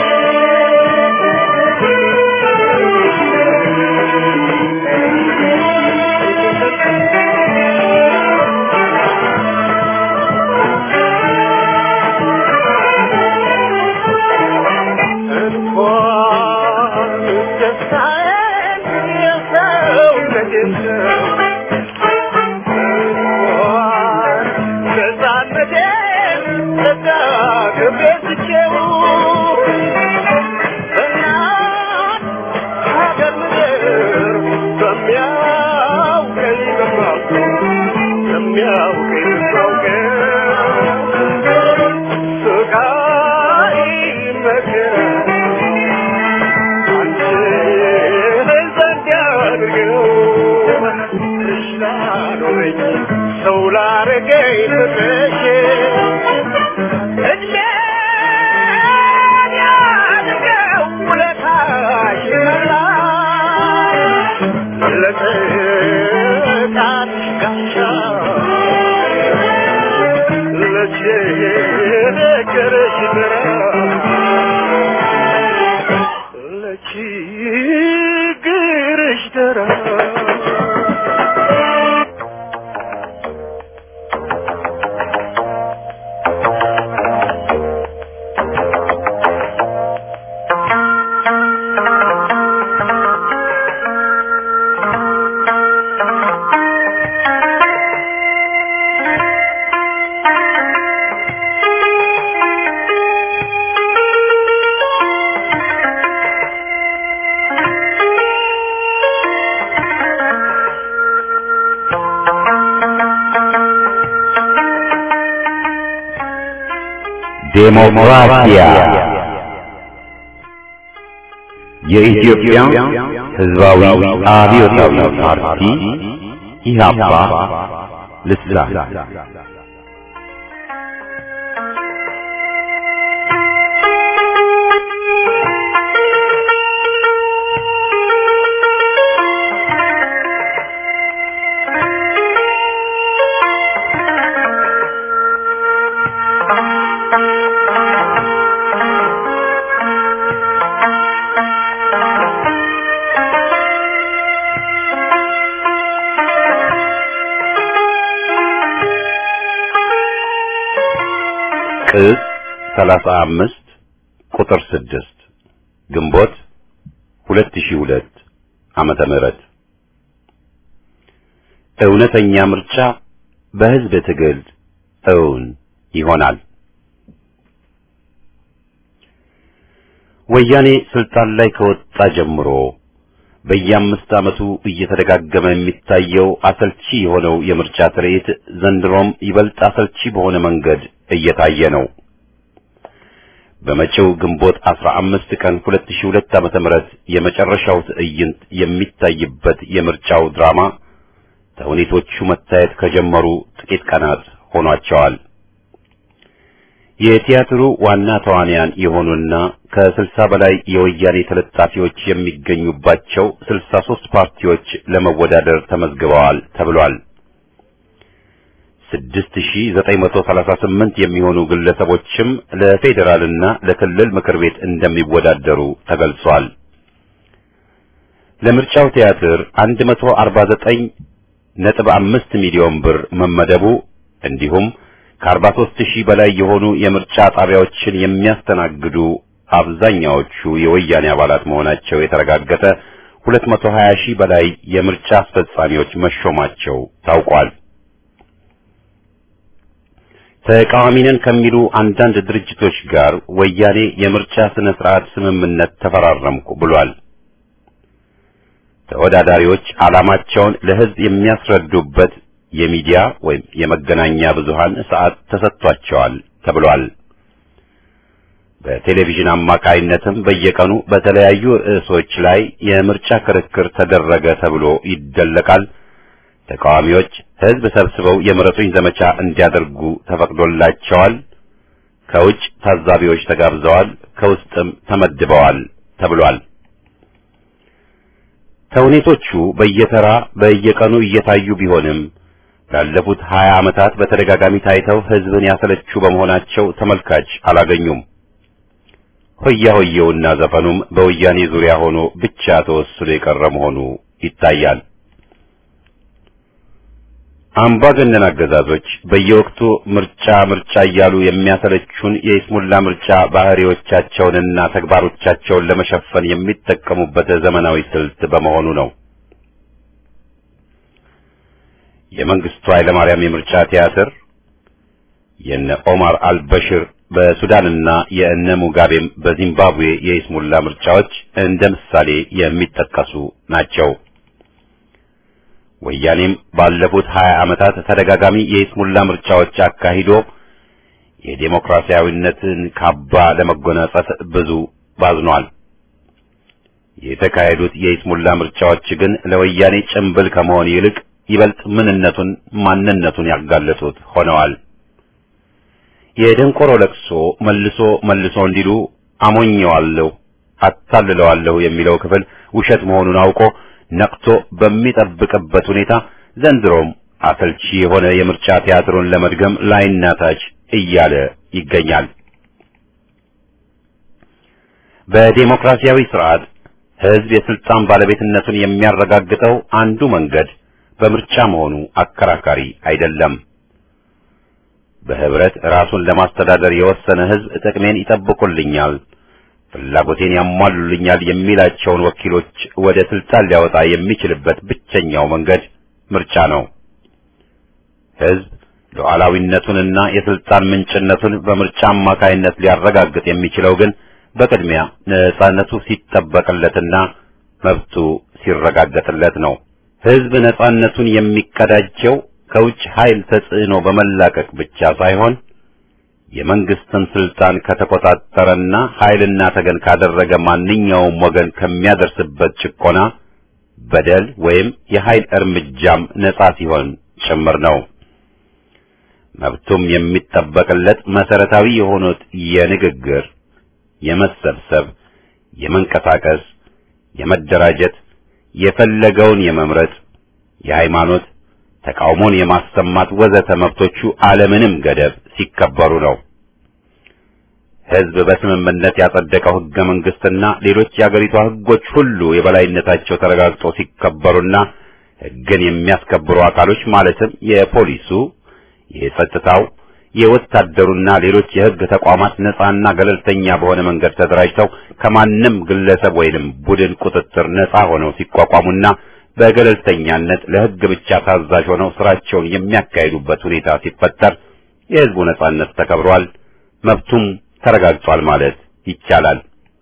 ዴሞክራሲያ የኢትዮጵያ ሕዝባዊ አብዮታዊ ፓርቲ ኢህአፓ ልሳን ቅጽ 35 ቁጥር 6 ግንቦት 2002 ዓመተ ምህረት እውነተኛ ምርጫ በህዝብ ትግል እውን ይሆናል። ወያኔ ስልጣን ላይ ከወጣ ጀምሮ በየአምስት ዓመቱ እየተደጋገመ የሚታየው አሰልቺ የሆነው የምርጫ ትርኢት ዘንድሮም ይበልጥ አሰልቺ በሆነ መንገድ እየታየ ነው። በመጪው ግንቦት 15 ቀን 2002 ዓመተ ምህረት የመጨረሻው ትዕይንት የሚታይበት የምርጫው ድራማ ተውኔቶቹ መታየት ከጀመሩ ጥቂት ቀናት ሆኗቸዋል። የቲያትሩ ዋና ተዋንያን የሆኑና ከስልሳ በላይ የወያኔ ተለጣፊዎች የሚገኙባቸው 63 ፓርቲዎች ለመወዳደር ተመዝግበዋል ተብሏል። 6938 የሚሆኑ ግለሰቦችም ለፌዴራልና ለክልል ምክር ቤት እንደሚወዳደሩ ተገልጿል። ለምርጫው ቲያትር 149 ነጥብ 5 ሚሊዮን ብር መመደቡ እንዲሁም ከ43 ሺህ በላይ የሆኑ የምርጫ ጣቢያዎችን የሚያስተናግዱ አብዛኛዎቹ የወያኔ አባላት መሆናቸው የተረጋገጠ 220 ሺህ በላይ የምርጫ አስፈጻሚዎች መሾማቸው ታውቋል። ተቃዋሚ ነን ከሚሉ አንዳንድ ድርጅቶች ጋር ወያኔ የምርጫ ስነ ስርዓት ስምምነት ተፈራረምኩ ብሏል። ተወዳዳሪዎች ዓላማቸውን ለሕዝብ የሚያስረዱበት የሚዲያ ወይም የመገናኛ ብዙሃን ሰዓት ተሰጥቷቸዋል ተብሏል። በቴሌቪዥን አማካይነትም በየቀኑ በተለያዩ ርዕሶች ላይ የምርጫ ክርክር ተደረገ ተብሎ ይደለቃል። ተቃዋሚዎች ሕዝብ ሰብስበው የምረጡኝ ዘመቻ እንዲያደርጉ ተፈቅዶላቸዋል። ከውጭ ታዛቢዎች ተጋብዘዋል፣ ከውስጥም ተመድበዋል ተብሏል። ተውኔቶቹ በየተራ በየቀኑ እየታዩ ቢሆንም ላለፉት ሀያ ዓመታት በተደጋጋሚ ታይተው ሕዝብን ያሰለቹ በመሆናቸው ተመልካች አላገኙም። ሆያ ሆየውና ዘፈኑም በወያኔ ዙሪያ ሆኖ ብቻ ተወስኖ የቀረ መሆኑ ይታያል። አምባገነን አገዛዞች በየወቅቱ ምርጫ ምርጫ እያሉ የሚያሰለቹን የይስሙላ ምርጫ ባህሪዎቻቸውንና ተግባሮቻቸውን ለመሸፈን የሚጠቀሙበት ዘመናዊ ስልት በመሆኑ ነው። የመንግስቱ ኃይለማርያም የምርጫ ቲያትር፣ የነ ኦማር አልበሽር በሱዳንና የእነ ሙጋቤም በዚምባብዌ የይስሙላ ምርጫዎች እንደ ምሳሌ የሚጠቀሱ ናቸው። ወያኔም ባለፉት ሀያ ዓመታት ተደጋጋሚ የይስሙላ ምርጫዎች አካሂዶ የዴሞክራሲያዊነትን ካባ ለመጎናጸፍ ብዙ ባዝኗል። የተካሄዱት የይስሙላ ምርጫዎች ግን ለወያኔ ጭምብል ከመሆን ይልቅ ይበልጥ ምንነቱን ማንነቱን ያጋለጡት ሆነዋል። የደንቆሮ ለቅሶ መልሶ መልሶ እንዲሉ አሞኘዋለሁ፣ አታልለዋለሁ የሚለው ክፍል ውሸት መሆኑን አውቆ ነቅቶ በሚጠብቅበት ሁኔታ ዘንድሮም አሰልቺ የሆነ የምርጫ ቲያትሩን ለመድገም ላይና ታች እያለ ይገኛል። በዴሞክራሲያዊ ስርዓት ሕዝብ የስልጣን ባለቤትነቱን የሚያረጋግጠው አንዱ መንገድ በምርጫ መሆኑ አከራካሪ አይደለም። በህብረት ራሱን ለማስተዳደር የወሰነ ሕዝብ ጥቅሜን ይጠብቁልኛል ፍላጎቴን ያሟሉልኛል የሚላቸውን ወኪሎች ወደ ስልጣን ሊያወጣ የሚችልበት ብቸኛው መንገድ ምርጫ ነው። ሕዝብ ሉዓላዊነቱንና የስልጣን ምንጭነቱን በምርጫ አማካይነት ሊያረጋግጥ የሚችለው ግን በቅድሚያ ነጻነቱ ሲጠበቅለትና መብቱ ሲረጋገጥለት ነው። ሕዝብ ነጻነቱን የሚቀዳጀው ከውጭ ኃይል ተጽዕኖ በመላቀቅ ብቻ ሳይሆን የመንግስትን ስልጣን ከተቆጣጠረና ኃይልና ተገን ካደረገ ማንኛውም ወገን ከሚያደርስበት ጭቆና፣ በደል ወይም የኃይል እርምጃም ነጻ ሲሆን ጭምር ነው። መብቱም የሚጠበቅለት መሰረታዊ የሆኑት የንግግር፣ የመሰብሰብ፣ የመንቀሳቀስ፣ የመደራጀት፣ የፈለገውን የመምረጥ፣ የሃይማኖት ተቃውሞን የማሰማት ወዘተ መብቶቹ አለምንም ገደብ ሲከበሩ ነው። ሕዝብ በስምምነት ያጸደቀው ሕገ መንግስትና ሌሎች የአገሪቷ ሕጎች ሁሉ የበላይነታቸው ተረጋግጦ ሲከበሩና ሕግን የሚያስከብሩ አካሎች ማለትም የፖሊሱ፣ የጸጥታው፣ የወታደሩና ሌሎች የሕግ ተቋማት ነጻና ገለልተኛ በሆነ መንገድ ተደራጅተው ከማንም ግለሰብ ወይንም ቡድን ቁጥጥር ነጻ ሆነው ሲቋቋሙና በገለልተኛነት ለሕግ ብቻ ታዛዥ ሆነው ስራቸውን የሚያካሂዱበት ሁኔታ ሲፈጠር የሕዝቡ ነጻነት ተከብሯል፣ መብቱም ተረጋግጧል ማለት ይቻላል።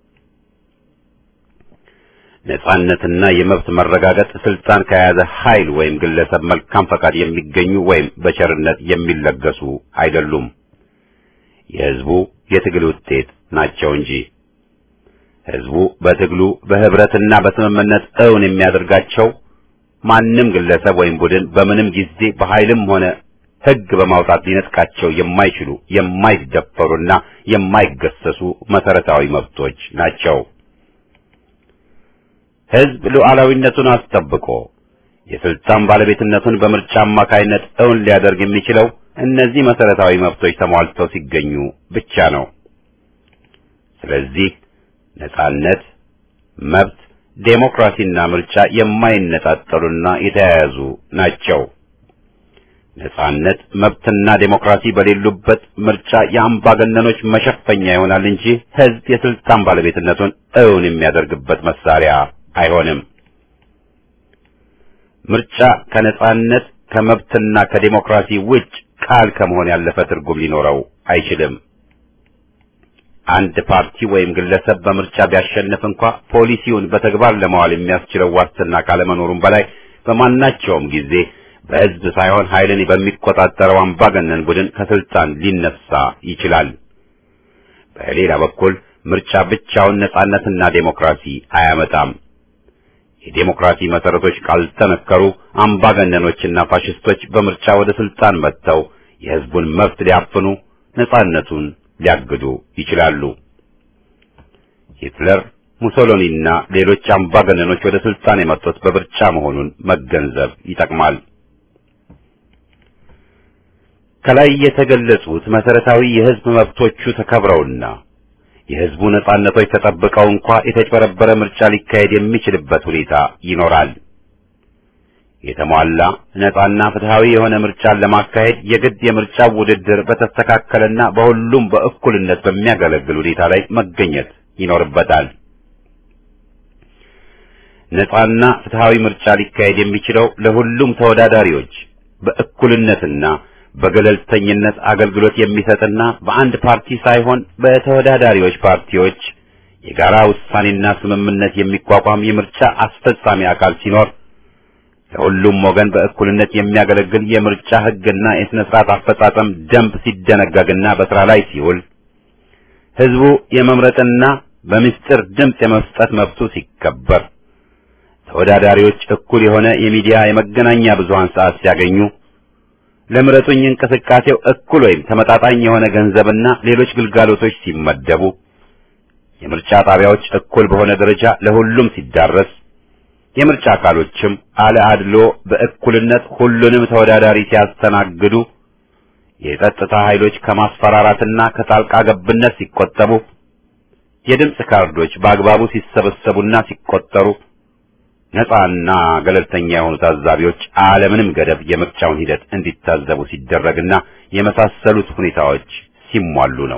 ነጻነትና የመብት መረጋገጥ ስልጣን ከያዘ ኃይል ወይም ግለሰብ መልካም ፈቃድ የሚገኙ ወይም በቸርነት የሚለገሱ አይደሉም። የሕዝቡ የትግል ውጤት ናቸው እንጂ ህዝቡ በትግሉ በህብረትና በስምምነት እውን የሚያደርጋቸው ማንም ግለሰብ ወይም ቡድን በምንም ጊዜ በኃይልም ሆነ ህግ በማውጣት ሊነጥቃቸው የማይችሉ የማይደፈሩና የማይገሰሱ መሰረታዊ መብቶች ናቸው። ህዝብ ሉዓላዊነቱን አስጠብቆ የስልጣን ባለቤትነቱን በምርጫ አማካይነት እውን ሊያደርግ የሚችለው እነዚህ መሰረታዊ መብቶች ተሟልተው ሲገኙ ብቻ ነው። ስለዚህ ነጻነት፣ መብት፣ ዴሞክራሲና ምርጫ የማይነጣጠሉና የተያያዙ ናቸው። ነጻነት፣ መብትና ዴሞክራሲ በሌሉበት ምርጫ የአምባገነኖች መሸፈኛ ይሆናል እንጂ ህዝብ የስልጣን ባለቤትነቱን እውን የሚያደርግበት መሳሪያ አይሆንም። ምርጫ ከነጻነት ከመብትና ከዴሞክራሲ ውጭ ቃል ከመሆን ያለፈ ትርጉም ሊኖረው አይችልም። አንድ ፓርቲ ወይም ግለሰብ በምርጫ ቢያሸንፍ እንኳ ፖሊሲውን በተግባር ለማዋል የሚያስችለው ዋስትና ካለመኖሩም በላይ በማናቸውም ጊዜ በህዝብ ሳይሆን ኃይልን በሚቆጣጠረው አምባገነን ቡድን ከስልጣን ሊነሳ ይችላል። በሌላ በኩል ምርጫ ብቻውን ነጻነትና ዴሞክራሲ አያመጣም። የዴሞክራሲ መሰረቶች ካልተነከሩ አምባገነኖችና ፋሽስቶች በምርጫ ወደ ስልጣን መጥተው የህዝቡን መብት ሊያፍኑ፣ ነጻነቱን ሊያግዱ ይችላሉ። ሂትለር፣ ሙሶሎኒና ሌሎች አምባገነኖች ወደ ስልጣን የመጡት በምርጫ መሆኑን መገንዘብ ይጠቅማል። ከላይ የተገለጹት መሰረታዊ የህዝብ መብቶቹ ተከብረውና የህዝቡ ነጻነቶች ተጠብቀው እንኳ የተጭበረበረ ምርጫ ሊካሄድ የሚችልበት ሁኔታ ይኖራል። የተሟላ ነጻና ፍትሃዊ የሆነ ምርጫን ለማካሄድ የግድ የምርጫ ውድድር በተስተካከለና በሁሉም በእኩልነት በሚያገለግል ሁኔታ ላይ መገኘት ይኖርበታል። ነጻና ፍትሃዊ ምርጫ ሊካሄድ የሚችለው ለሁሉም ተወዳዳሪዎች በእኩልነትና በገለልተኝነት አገልግሎት የሚሰጥና በአንድ ፓርቲ ሳይሆን በተወዳዳሪዎች ፓርቲዎች የጋራ ውሳኔና ስምምነት የሚቋቋም የምርጫ አስፈጻሚ አካል ሲኖር ለሁሉም ወገን በእኩልነት የሚያገለግል የምርጫ ሕግና የሥነ ሥርዓት አፈጻጸም ደንብ ሲደነገግና በሥራ ላይ ሲውል ሕዝቡ የመምረጥና በምስጢር ድምፅ የመስጠት መብቱ ሲከበር ተወዳዳሪዎች እኩል የሆነ የሚዲያ የመገናኛ ብዙሃን ሰዓት ሲያገኙ ለምረጡኝ እንቅስቃሴው እኩል ወይም ተመጣጣኝ የሆነ ገንዘብና ሌሎች ግልጋሎቶች ሲመደቡ የምርጫ ጣቢያዎች እኩል በሆነ ደረጃ ለሁሉም ሲዳረስ የምርጫ አካሎችም አለ አድሎ በእኩልነት ሁሉንም ተወዳዳሪ ሲያስተናግዱ የጸጥታ ኃይሎች ከማስፈራራትና ከጣልቃ ገብነት ሲቆጠቡ የድምፅ ካርዶች በአግባቡ ሲሰበሰቡና ሲቆጠሩ ነፃና ገለልተኛ የሆኑ ታዛቢዎች አለምንም ገደብ የምርጫውን ሂደት እንዲታዘቡ ሲደረግና የመሳሰሉት ሁኔታዎች ሲሟሉ ነው።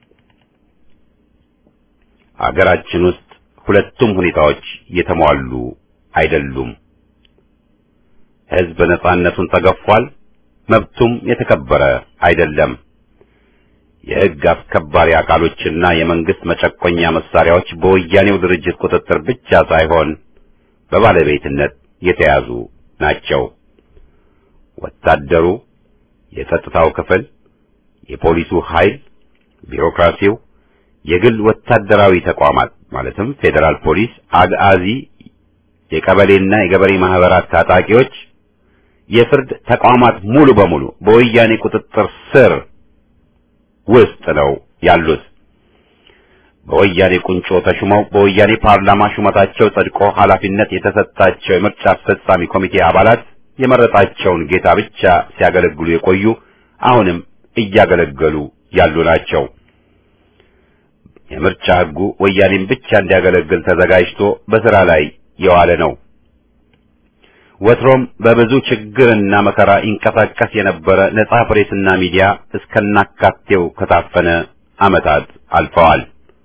አገራችን ውስጥ ሁለቱም ሁኔታዎች የተሟሉ አይደሉም። ሕዝብ ነፃነቱን ተገፏል፣ መብቱም የተከበረ አይደለም። የሕግ አስከባሪ አካሎችና የመንግስት መጨቆኛ መሳሪያዎች በወያኔው ድርጅት ቁጥጥር ብቻ ሳይሆን በባለቤትነት የተያዙ ናቸው። ወታደሩ፣ የጸጥታው ክፍል፣ የፖሊሱ ኃይል፣ ቢሮክራሲው፣ የግል ወታደራዊ ተቋማት ማለትም ፌዴራል ፖሊስ፣ አግአዚ፣ የቀበሌና የገበሬ ማህበራት ታጣቂዎች፣ የፍርድ ተቋማት ሙሉ በሙሉ በወያኔ ቁጥጥር ስር ውስጥ ነው ያሉት። በወያኔ ቁንጮ ተሹመው በወያኔ ፓርላማ ሹመታቸው ጸድቆ ኃላፊነት የተሰጣቸው የምርጫ አስፈጻሚ ኮሚቴ አባላት የመረጣቸውን ጌታ ብቻ ሲያገለግሉ የቆዩ አሁንም እያገለገሉ ያሉ ናቸው። የምርጫ ሕጉ ወያኔን ብቻ እንዲያገለግል ተዘጋጅቶ በሥራ ላይ የዋለ ነው። ወትሮም በብዙ ችግርና መከራ ይንቀሳቀስ የነበረ ነጻ ፕሬስና ሚዲያ እስከናካቴው ከታፈነ ዓመታት አልፈዋል።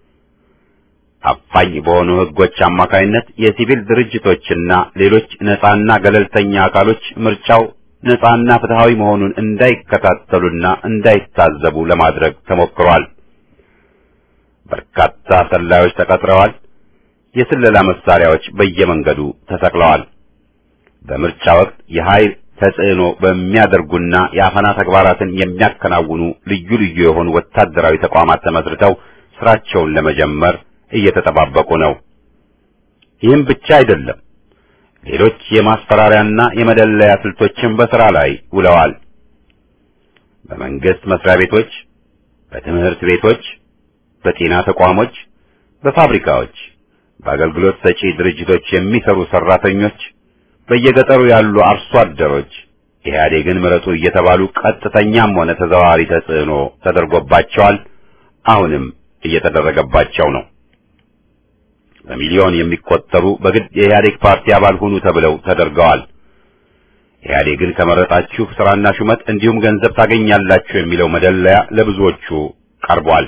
አፋኝ በሆኑ ሕጎች አማካይነት የሲቪል ድርጅቶችና ሌሎች ነጻና ገለልተኛ አካሎች ምርጫው ነጻና ፍትሃዊ መሆኑን እንዳይከታተሉና እንዳይታዘቡ ለማድረግ ተሞክሯል። በርካታ ሰላዮች ተቀጥረዋል። የስለላ መሳሪያዎች በየመንገዱ ተሰቅለዋል። በምርጫ ወቅት የኃይል ተጽዕኖ በሚያደርጉና የአፈና ተግባራትን የሚያከናውኑ ልዩ ልዩ የሆኑ ወታደራዊ ተቋማት ተመስርተው ስራቸውን ለመጀመር እየተጠባበቁ ነው። ይህም ብቻ አይደለም። ሌሎች የማስፈራሪያና የመደለያ ስልቶችን በሥራ ላይ ውለዋል። በመንግስት መስሪያ ቤቶች፣ በትምህርት ቤቶች፣ በጤና ተቋሞች፣ በፋብሪካዎች፣ በአገልግሎት ሰጪ ድርጅቶች የሚሰሩ ሰራተኞች፣ በየገጠሩ ያሉ አርሶ አደሮች ኢህአዴግን ምረጡ እየተባሉ ቀጥተኛም ሆነ ተዘዋዋሪ ተጽዕኖ ተደርጎባቸዋል። አሁንም እየተደረገባቸው ነው። በሚሊዮን የሚቆጠሩ በግድ የኢህአዴግ ፓርቲ አባል ሁኑ ተብለው ተደርገዋል። ኢህአዴግን ከመረጣችሁ ስራና ሹመት እንዲሁም ገንዘብ ታገኛላችሁ የሚለው መደለያ ለብዙዎቹ ቀርቧል።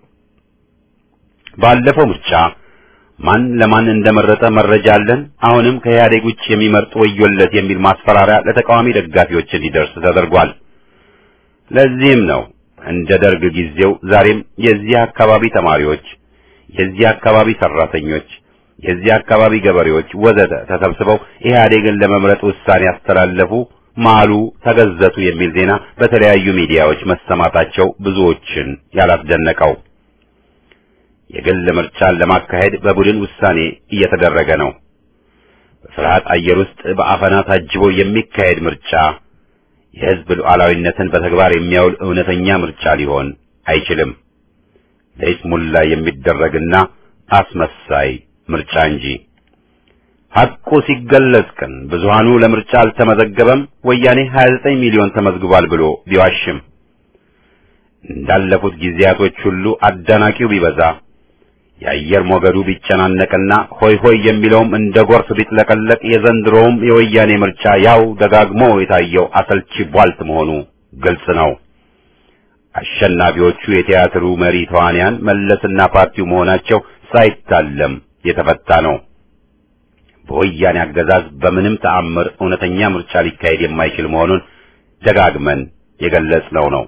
ባለፈው ምርጫ ማን ለማን እንደመረጠ መረጃ አለን። አሁንም ከኢህአዴግ ውጭ የሚመርጥ ወዮለት የሚል ማስፈራሪያ ለተቃዋሚ ደጋፊዎች እንዲደርስ ተደርጓል። ለዚህም ነው እንደ ደርግ ጊዜው ዛሬም የዚህ አካባቢ ተማሪዎች፣ የዚህ አካባቢ ሰራተኞች፣ የዚህ አካባቢ ገበሬዎች ወዘተ ተሰብስበው ኢህአዴግን ለመምረጥ ውሳኔ ያስተላለፉ፣ ማሉ፣ ተገዘቱ የሚል ዜና በተለያዩ ሚዲያዎች መሰማታቸው ብዙዎችን ያላስደነቀው። የግል ምርጫን ለማካሄድ በቡድን ውሳኔ እየተደረገ ነው። በፍርሃት አየር ውስጥ በአፈና ታጅቦ የሚካሄድ ምርጫ የህዝብ ሉዓላዊነትን በተግባር የሚያውል እውነተኛ ምርጫ ሊሆን አይችልም። ለይስሙላ የሚደረግና አስመሳይ ምርጫ እንጂ። ሐቁ ሲገለጽ ግን ብዙሃኑ ለምርጫ አልተመዘገበም፣ ወያኔ 29 ሚሊዮን ተመዝግቧል ብሎ ቢዋሽም እንዳለፉት ጊዜያቶች ሁሉ አዳናቂው ቢበዛ የአየር ሞገዱ ቢጨናነቅና ሆይ ሆይ የሚለውም እንደ ጎርፍ ቢጥለቀለቅ የዘንድሮውም የወያኔ ምርጫ ያው ደጋግሞ የታየው አሰልቺ ቧልት መሆኑ ግልጽ ነው። አሸናፊዎቹ የቲያትሩ መሪ ተዋንያን መለስና ፓርቲው መሆናቸው ሳይታለም የተፈታ ነው። በወያኔ አገዛዝ በምንም ተአምር እውነተኛ ምርጫ ሊካሄድ የማይችል መሆኑን ደጋግመን የገለጽነው ነው።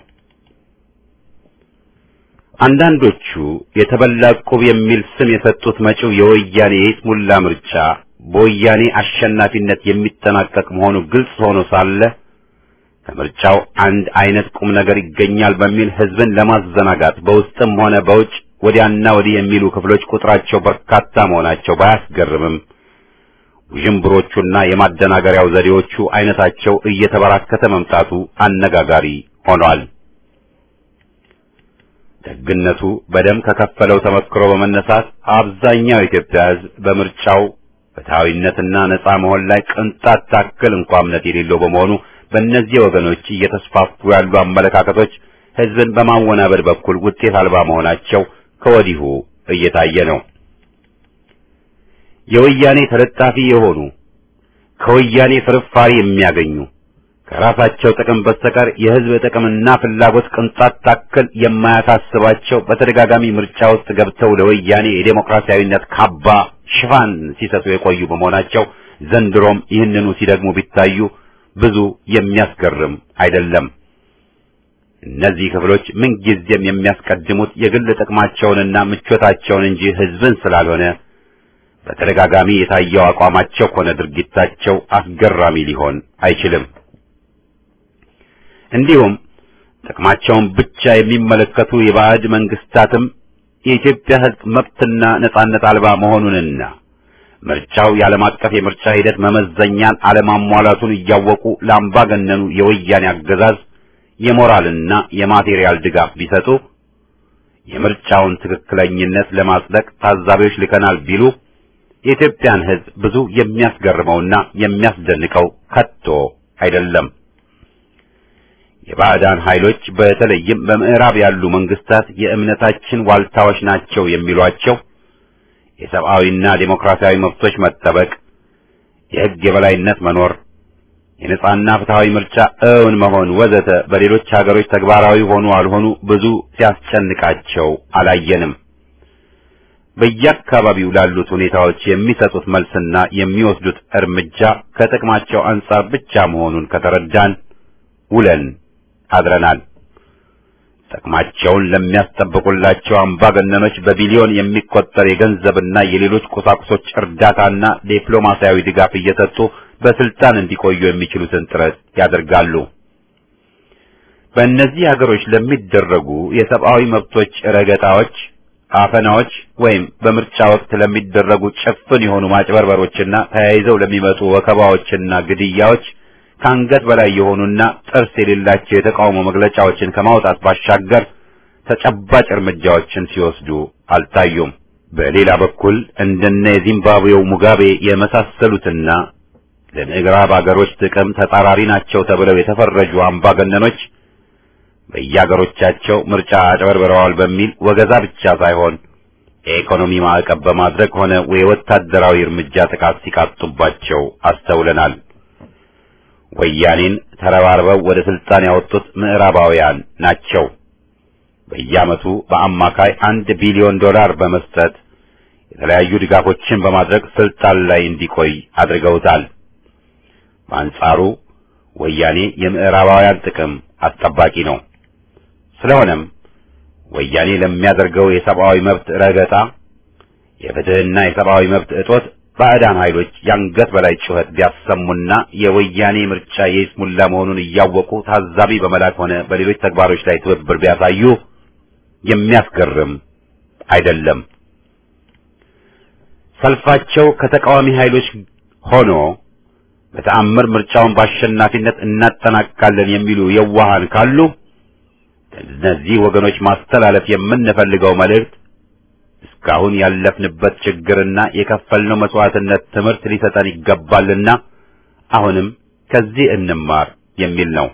አንዳንዶቹ የተበላ ዕቁብ የሚል ስም የሰጡት መጪው የወያኔ የይስሙላ ምርጫ በወያኔ አሸናፊነት የሚጠናቀቅ መሆኑ ግልጽ ሆኖ ሳለ ከምርጫው አንድ አይነት ቁም ነገር ይገኛል በሚል ሕዝብን ለማዘናጋት በውስጥም ሆነ በውጭ ወዲያና ወዲህ የሚሉ ክፍሎች ቁጥራቸው በርካታ መሆናቸው ባያስገርምም ውዥንብሮቹና የማደናገሪያው ዘዴዎቹ አይነታቸው እየተበራከተ መምጣቱ አነጋጋሪ ሆኗል። ደግነቱ በደም ከከፈለው ተመክሮ በመነሳት አብዛኛው የኢትዮጵያ ሕዝብ በምርጫው ፍትሐዊነትና ነጻ መሆን ላይ ቅንጣት ታክል እንኳ እምነት የሌለው በመሆኑ በእነዚህ ወገኖች እየተስፋፉ ያሉ አመለካከቶች ሕዝብን በማወናበድ በኩል ውጤት አልባ መሆናቸው ከወዲሁ እየታየ ነው። የወያኔ ተለጣፊ የሆኑ ከወያኔ ፍርፋሪ የሚያገኙ ከራሳቸው ጥቅም በስተቀር የሕዝብ ጥቅምና ፍላጎት ቅንጣት ታክል የማያሳስባቸው በተደጋጋሚ ምርጫ ውስጥ ገብተው ለወያኔ የዴሞክራሲያዊነት ካባ ሽፋን ሲሰጡ የቆዩ በመሆናቸው ዘንድሮም ይህንኑ ሲደግሙ ቢታዩ ብዙ የሚያስገርም አይደለም። እነዚህ ክፍሎች ምንጊዜም የሚያስቀድሙት የግል ጥቅማቸውንና ምቾታቸውን እንጂ ሕዝብን ስላልሆነ በተደጋጋሚ የታየው አቋማቸው ሆነ ድርጊታቸው አስገራሚ ሊሆን አይችልም። እንዲሁም ጥቅማቸውን ብቻ የሚመለከቱ የባዕድ መንግስታትም የኢትዮጵያ ሕዝብ መብትና ነጻነት አልባ መሆኑንና ምርጫው የዓለም አቀፍ የምርጫ ሂደት መመዘኛን አለማሟላቱን እያወቁ ለአምባገነኑ የወያኔ አገዛዝ የሞራልና የማቴሪያል ድጋፍ ቢሰጡ የምርጫውን ትክክለኝነት ለማጽደቅ ታዛቢዎች ልከናል ቢሉ የኢትዮጵያን ሕዝብ ብዙ የሚያስገርመውና የሚያስደንቀው ከቶ አይደለም። የባዕዳን ኃይሎች በተለይም በምዕራብ ያሉ መንግስታት የእምነታችን ዋልታዎች ናቸው የሚሏቸው የሰብአዊና ዴሞክራሲያዊ መብቶች መጠበቅ፣ የሕግ የበላይነት መኖር፣ የነጻና ፍትሃዊ ምርጫ እውን መሆን ወዘተ በሌሎች ሀገሮች ተግባራዊ ሆኑ አልሆኑ ብዙ ሲያስጨንቃቸው አላየንም። በየአካባቢው ላሉት ሁኔታዎች የሚሰጡት መልስና የሚወስዱት እርምጃ ከጥቅማቸው አንጻር ብቻ መሆኑን ከተረዳን ውለን አድረናል። ጥቅማቸውን ለሚያስጠብቁላቸው አምባገነኖች በቢሊዮን የሚቆጠር የገንዘብና የሌሎች ቁሳቁሶች እርዳታና ዲፕሎማሲያዊ ድጋፍ እየሰጡ በስልጣን እንዲቆዩ የሚችሉትን ጥረት ያደርጋሉ። በእነዚህ ሀገሮች ለሚደረጉ የሰብአዊ መብቶች ረገጣዎች አፈናዎች ወይም በምርጫ ወቅት ለሚደረጉ ጭፍን የሆኑ ማጭበርበሮችና ተያይዘው ለሚመጡ ወከባዎችና ግድያዎች ከአንገት በላይ የሆኑና ጥርስ የሌላቸው የተቃውሞ መግለጫዎችን ከማውጣት ባሻገር ተጨባጭ እርምጃዎችን ሲወስዱ አልታዩም። በሌላ በኩል እንደነ የዚምባብዌው ሙጋቤ የመሳሰሉትና ለምዕራብ አገሮች ጥቅም ተጻራሪ ናቸው ተብለው የተፈረጁ አምባገነኖች በየአገሮቻቸው ምርጫ አጭበርብረዋል በሚል ወገዛ ብቻ ሳይሆን የኢኮኖሚ ማዕቀብ በማድረግ ሆነ የወታደራዊ እርምጃ ጥቃት ሲቃጡባቸው አስተውለናል። ወያኔን ተረባርበው ወደ ስልጣን ያወጡት ምዕራባውያን ናቸው። በየዓመቱ በአማካይ አንድ ቢሊዮን ዶላር በመስጠት የተለያዩ ድጋፎችን በማድረግ ስልጣን ላይ እንዲቆይ አድርገውታል። በአንጻሩ ወያኔ የምዕራባውያን ጥቅም አስጠባቂ ነው። ስለሆነም ወያኔ ለሚያደርገው የሰብአዊ መብት ረገጣ፣ የፍትህና የሰብአዊ መብት እጦት ባዕዳን ኃይሎች የአንገት በላይ ጩኸት ቢያሰሙና የወያኔ ምርጫ የይስሙላ መሆኑን እያወቁ ታዛቢ በመላክ ሆነ በሌሎች ተግባሮች ላይ ትብብር ቢያሳዩ የሚያስገርም አይደለም። ሰልፋቸው ከተቃዋሚ ኃይሎች ሆኖ በተአምር ምርጫውን በአሸናፊነት እናጠናቅቃለን የሚሉ የዋሃን ካሉ እነዚህ ወገኖች ማስተላለፍ የምንፈልገው መልእክት እስካሁን ያለፍንበት ችግርና የከፈልነው መስዋዕትነት ትምህርት ሊሰጠን ይገባልና አሁንም ከዚህ እንማር የሚል ነው።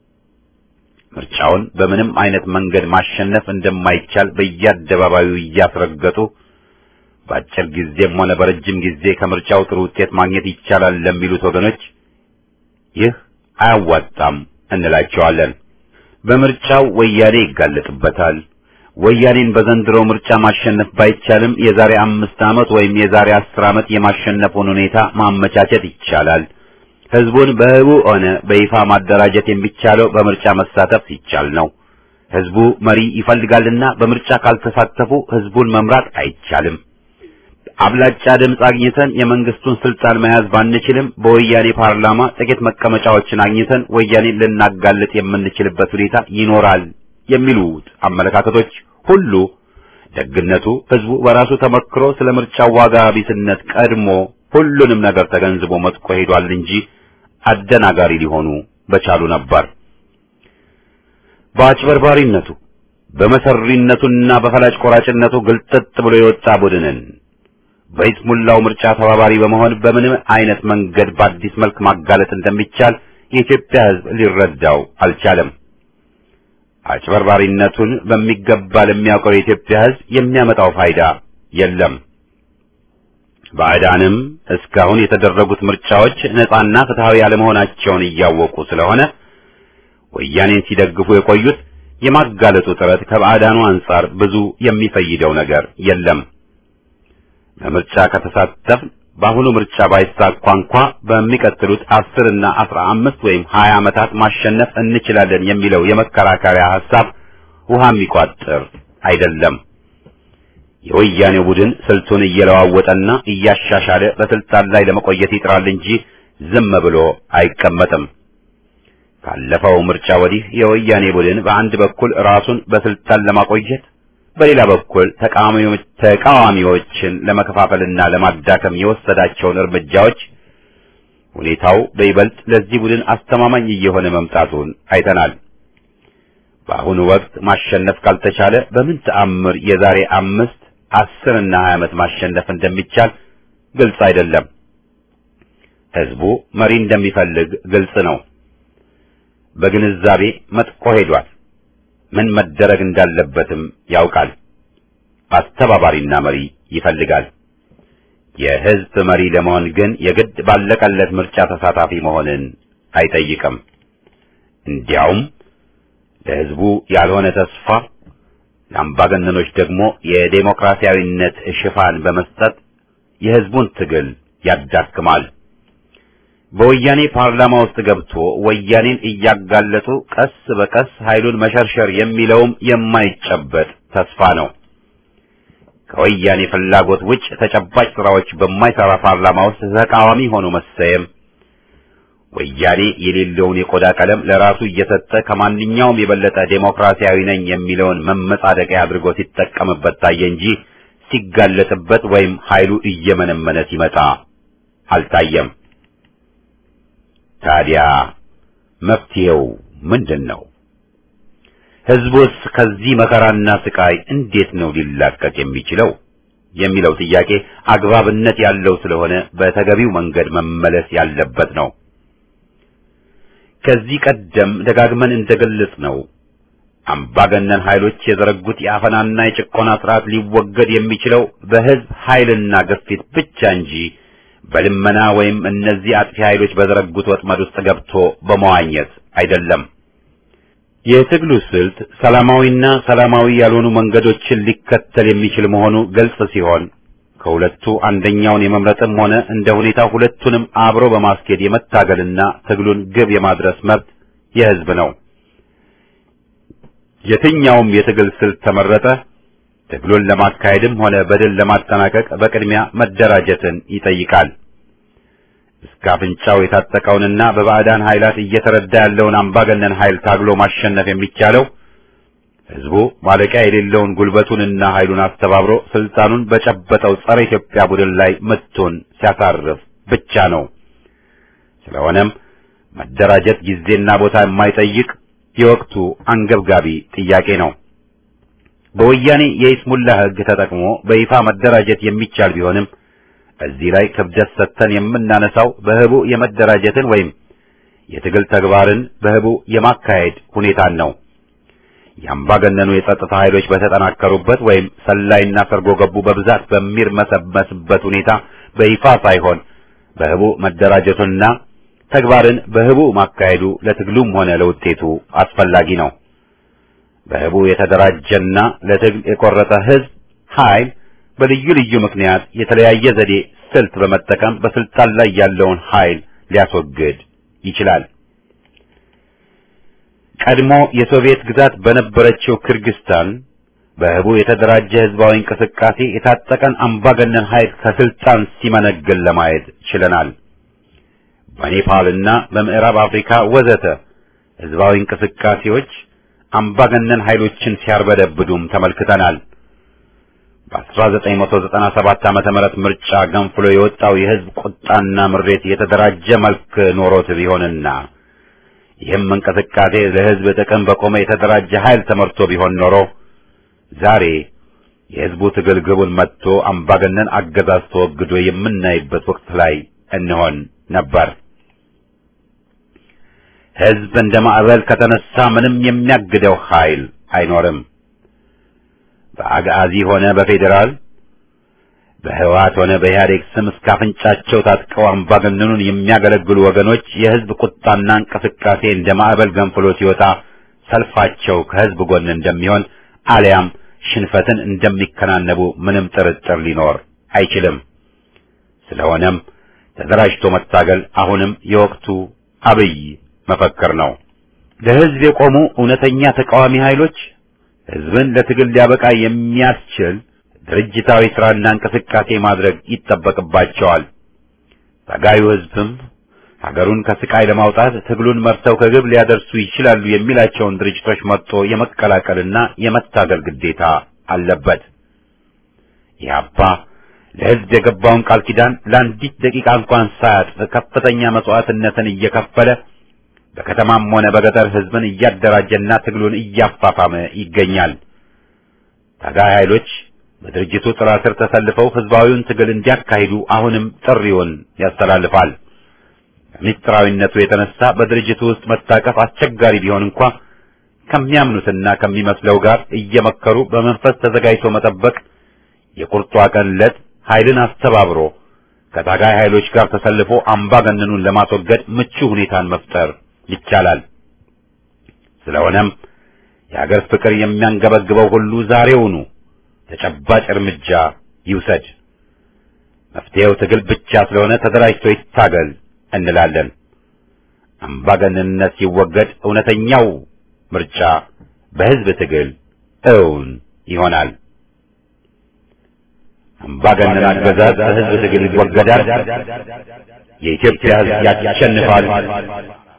ምርጫውን በምንም አይነት መንገድ ማሸነፍ እንደማይቻል በየአደባባዩ እያስረገጡ በአጭር ጊዜም ሆነ በረጅም ጊዜ ከምርጫው ጥሩ ውጤት ማግኘት ይቻላል ለሚሉት ወገኖች ይህ አያዋጣም እንላቸዋለን። በምርጫው ወያኔ ይጋለጥበታል። ወያኔን በዘንድሮ ምርጫ ማሸነፍ ባይቻልም የዛሬ አምስት ዓመት ወይም የዛሬ አስር ዓመት የማሸነፉን ሁኔታ ማመቻቸት ይቻላል። ህዝቡን በህቡ ሆነ በይፋ ማደራጀት የሚቻለው በምርጫ መሳተፍ ሲቻል ነው። ህዝቡ መሪ ይፈልጋልና በምርጫ ካልተሳተፉ ህዝቡን መምራት አይቻልም። አብላጫ ድምፅ አግኝተን የመንግስቱን ስልጣን መያዝ ባንችልም በወያኔ ፓርላማ ጥቂት መቀመጫዎችን አግኝተን ወያኔን ልናጋልጥ የምንችልበት ሁኔታ ይኖራል የሚሉት አመለካከቶች ሁሉ ደግነቱ ህዝቡ በራሱ ተመክሮ ስለ ምርጫው ዋጋ ቢስነት ቀድሞ ሁሉንም ነገር ተገንዝቦ መጥቆ ሄዷል እንጂ አደናጋሪ ሊሆኑ በቻሉ ነበር። በአጭበርባሪነቱ በመሰሪነቱና በፈላጭ ቆራጭነቱ ግልጥጥ ብሎ የወጣ ቡድንን በይስሙላው ምርጫ ተባባሪ በመሆን በምንም አይነት መንገድ በአዲስ መልክ ማጋለጥ እንደሚቻል የኢትዮጵያ ህዝብ ሊረዳው አልቻለም። አጭበርባሪነቱን በሚገባ ለሚያውቀው የኢትዮጵያ ህዝብ የሚያመጣው ፋይዳ የለም። ባዕዳንም እስካሁን የተደረጉት ምርጫዎች ነጻና ፍትሃዊ አለመሆናቸውን እያወቁ ስለሆነ ወያኔን ሲደግፉ የቆዩት የማጋለጡ ጥረት ከባዕዳኑ አንጻር ብዙ የሚፈይደው ነገር የለም። በምርጫ ከተሳተፍ በአሁኑ ምርጫ ባይሳካ እንኳ በሚቀጥሉት አስር እና አስራ አምስት ወይም ሀያ ዓመታት ማሸነፍ እንችላለን የሚለው የመከራከሪያ ሐሳብ ውሃ የሚቋጥር አይደለም። የወያኔው ቡድን ስልቱን እየለዋወጠና እያሻሻለ በስልጣን ላይ ለመቆየት ይጥራል እንጂ ዝም ብሎ አይቀመጥም። ካለፈው ምርጫ ወዲህ የወያኔ ቡድን በአንድ በኩል ራሱን በስልጣን ለማቆየት በሌላ በኩል ተቃዋሚዎችን ለመከፋፈልና ለማዳከም የወሰዳቸውን እርምጃዎች ሁኔታው በይበልጥ ለዚህ ቡድን አስተማማኝ እየሆነ መምጣቱን አይተናል። በአሁኑ ወቅት ማሸነፍ ካልተቻለ በምን ተአምር የዛሬ አምስት አስር እና ሀያ ዓመት ማሸነፍ እንደሚቻል ግልጽ አይደለም። ህዝቡ መሪ እንደሚፈልግ ግልጽ ነው። በግንዛቤ መጥቆ ሄዷል። ምን መደረግ እንዳለበትም ያውቃል። አስተባባሪና መሪ ይፈልጋል። የህዝብ መሪ ለመሆን ግን የግድ ባለቀለት ምርጫ ተሳታፊ መሆንን አይጠይቅም። እንዲያውም ለህዝቡ ያልሆነ ተስፋ ለአምባገነኖች ደግሞ የዴሞክራሲያዊነት ሽፋን በመስጠት የህዝቡን ትግል ያዳክማል። በወያኔ ፓርላማ ውስጥ ገብቶ ወያኔን እያጋለጡ ቀስ በቀስ ኃይሉን መሸርሸር የሚለውም የማይጨበጥ ተስፋ ነው። ከወያኔ ፍላጎት ውጭ ተጨባጭ ስራዎች በማይሰራ ፓርላማ ውስጥ ተቃዋሚ ሆኖ መሰየም፣ ወያኔ የሌለውን የቆዳ ቀለም ለራሱ እየሰጠ ከማንኛውም የበለጠ ዴሞክራሲያዊ ነኝ የሚለውን መመጻደቂያ አድርጎ ሲጠቀምበት ታየ እንጂ ሲጋለጥበት ወይም ኃይሉ እየመነመነ ሲመጣ አልታየም። ታዲያ መፍትሄው ምንድን ነው? ህዝቡስ ከዚህ መከራና ስቃይ እንዴት ነው ሊላቀቅ የሚችለው የሚለው ጥያቄ አግባብነት ያለው ስለሆነ በተገቢው መንገድ መመለስ ያለበት ነው። ከዚህ ቀደም ደጋግመን እንደገለጽ ነው አምባገነን ኃይሎች የዘረጉት የአፈናና የጭቆና ስርዓት ሊወገድ የሚችለው በህዝብ ኃይልና ግፊት ብቻ እንጂ በልመና ወይም እነዚህ አጥፊ ኃይሎች በዘረጉት ወጥመድ ውስጥ ገብቶ በመዋኘት አይደለም። የትግሉ ስልት ሰላማዊና ሰላማዊ ያልሆኑ መንገዶችን ሊከተል የሚችል መሆኑ ግልጽ ሲሆን ከሁለቱ አንደኛውን የመምረጥም ሆነ እንደ ሁኔታው ሁለቱንም አብሮ በማስኬድ የመታገልና ትግሉን ግብ የማድረስ መብት የህዝብ ነው። የትኛውም የትግል ስልት ተመረጠ ትግሉን ለማካሄድም ሆነ በድል ለማጠናቀቅ በቅድሚያ መደራጀትን ይጠይቃል። እስከ አፍንጫው የታጠቀውንና በባዕዳን ኃይላት እየተረዳ ያለውን አምባገነን ኃይል ታግሎ ማሸነፍ የሚቻለው ህዝቡ ማለቂያ የሌለውን ጉልበቱንና ኃይሉን አስተባብሮ ስልጣኑን በጨበጠው ጸረ ኢትዮጵያ ቡድን ላይ ምቱን ሲያሳርፍ ብቻ ነው። ስለሆነም መደራጀት ጊዜና ቦታ የማይጠይቅ የወቅቱ አንገብጋቢ ጥያቄ ነው። በወያኔ የይስሙላ ህግ ተጠቅሞ በይፋ መደራጀት የሚቻል ቢሆንም እዚህ ላይ ክብደት ሰጥተን የምናነሳው በህቡ የመደራጀትን ወይም የትግል ተግባርን በህቡ የማካሄድ ሁኔታን ነው። የአምባገነኑ የጸጥታ ኃይሎች በተጠናከሩበት ወይም ሰላይና ሰርጎ ገቡ በብዛት በሚርመሰመስበት ሁኔታ በይፋ ሳይሆን በህቡ መደራጀቱና ተግባርን በህቡ ማካሄዱ ለትግሉም ሆነ ለውጤቱ አስፈላጊ ነው። በህቡ የተደራጀና ለትግል የቆረጠ ህዝብ ኃይል በልዩ ልዩ ምክንያት የተለያየ ዘዴ ስልት በመጠቀም በስልጣን ላይ ያለውን ኃይል ሊያስወግድ ይችላል። ቀድሞ የሶቪየት ግዛት በነበረችው ክርግስታን በህቡ የተደራጀ ህዝባዊ እንቅስቃሴ የታጠቀን አምባገነን ኃይል ከስልጣን ሲመነግል ለማየት ችለናል። በኔፓልና በምዕራብ አፍሪካ ወዘተ ህዝባዊ እንቅስቃሴዎች አምባገነን ኃይሎችን ሲያርበደብዱም ተመልክተናል። በ1997 ዓመተ ምህረት ምርጫ ገንፍሎ የወጣው የህዝብ ቁጣና ምሬት የተደራጀ መልክ ኖሮት ቢሆንና ይህም እንቅስቃሴ ለህዝብ ጥቅም በቆመ የተደራጀ ኃይል ተመርቶ ቢሆን ኖሮ ዛሬ የህዝቡ ትግል ግቡን መጥቶ አምባገነን አገዛዝ ተወግዶ የምናይበት ወቅት ላይ እንሆን ነበር። ህዝብ እንደ ማዕበል ከተነሳ ምንም የሚያግደው ኃይል አይኖርም። በአጋዚ ሆነ በፌዴራል በህወሓት ሆነ በኢህአዴግ ስም እስከ አፍንጫቸው ታጥቀው አምባገነኑን የሚያገለግሉ ወገኖች የህዝብ ቁጣና እንቅስቃሴ እንደ ማዕበል ገንፍሎ ሲወጣ ሰልፋቸው ከህዝብ ጎን እንደሚሆን አሊያም ሽንፈትን እንደሚከናነቡ ምንም ጥርጥር ሊኖር አይችልም። ስለሆነም ተደራጅቶ መታገል አሁንም የወቅቱ አብይ መፈክር ነው። ለህዝብ የቆሙ እውነተኛ ተቃዋሚ ኃይሎች ህዝብን ለትግል ሊያበቃ የሚያስችል ድርጅታዊ ስራና እንቅስቃሴ ማድረግ ይጠበቅባቸዋል። ታጋዩ ህዝብም ሀገሩን ከስቃይ ለማውጣት ትግሉን መርተው ከግብ ሊያደርሱ ይችላሉ የሚላቸውን ድርጅቶች መርጦ የመቀላቀልና የመታገል ግዴታ አለበት። ኢህአፓ ለህዝብ የገባውን ቃል ኪዳን ለአንዲት ደቂቃ እንኳን ሳያጥፍ ከፍተኛ መስዋዕትነትን እየከፈለ በከተማም ሆነ በገጠር ህዝብን እያደራጀና ትግሉን እያፋፋመ ይገኛል። ታጋይ ኃይሎች በድርጅቱ ጥላ ስር ተሰልፈው ህዝባዊውን ትግል እንዲያካሂዱ አሁንም ጥሪውን ያስተላልፋል። ከምስጢራዊነቱ የተነሳ በድርጅቱ ውስጥ መታቀፍ አስቸጋሪ ቢሆን እንኳ ከሚያምኑትና ከሚመስለው ጋር እየመከሩ በመንፈስ ተዘጋጅቶ መጠበቅ የቁርጧ ቀን ዕለት ኃይልን አስተባብሮ ከታጋይ ኃይሎች ጋር ተሰልፎ አምባገነኑን ለማስወገድ ምቹ ሁኔታን መፍጠር ይቻላል። ስለሆነም የሀገር ፍቅር የሚያንገበግበው ሁሉ ዛሬውኑ ተጨባጭ እርምጃ ይውሰድ። መፍትሄው ትግል ብቻ ስለሆነ ተደራጅቶ ይታገል እንላለን። አምባገነንነት ሲወገድ እውነተኛው ምርጫ በህዝብ ትግል እውን ይሆናል። አምባገነን አገዛዝ በሕዝብ ትግል ይወገዳል። የኢትዮጵያ ሕዝብ ያሸንፋል።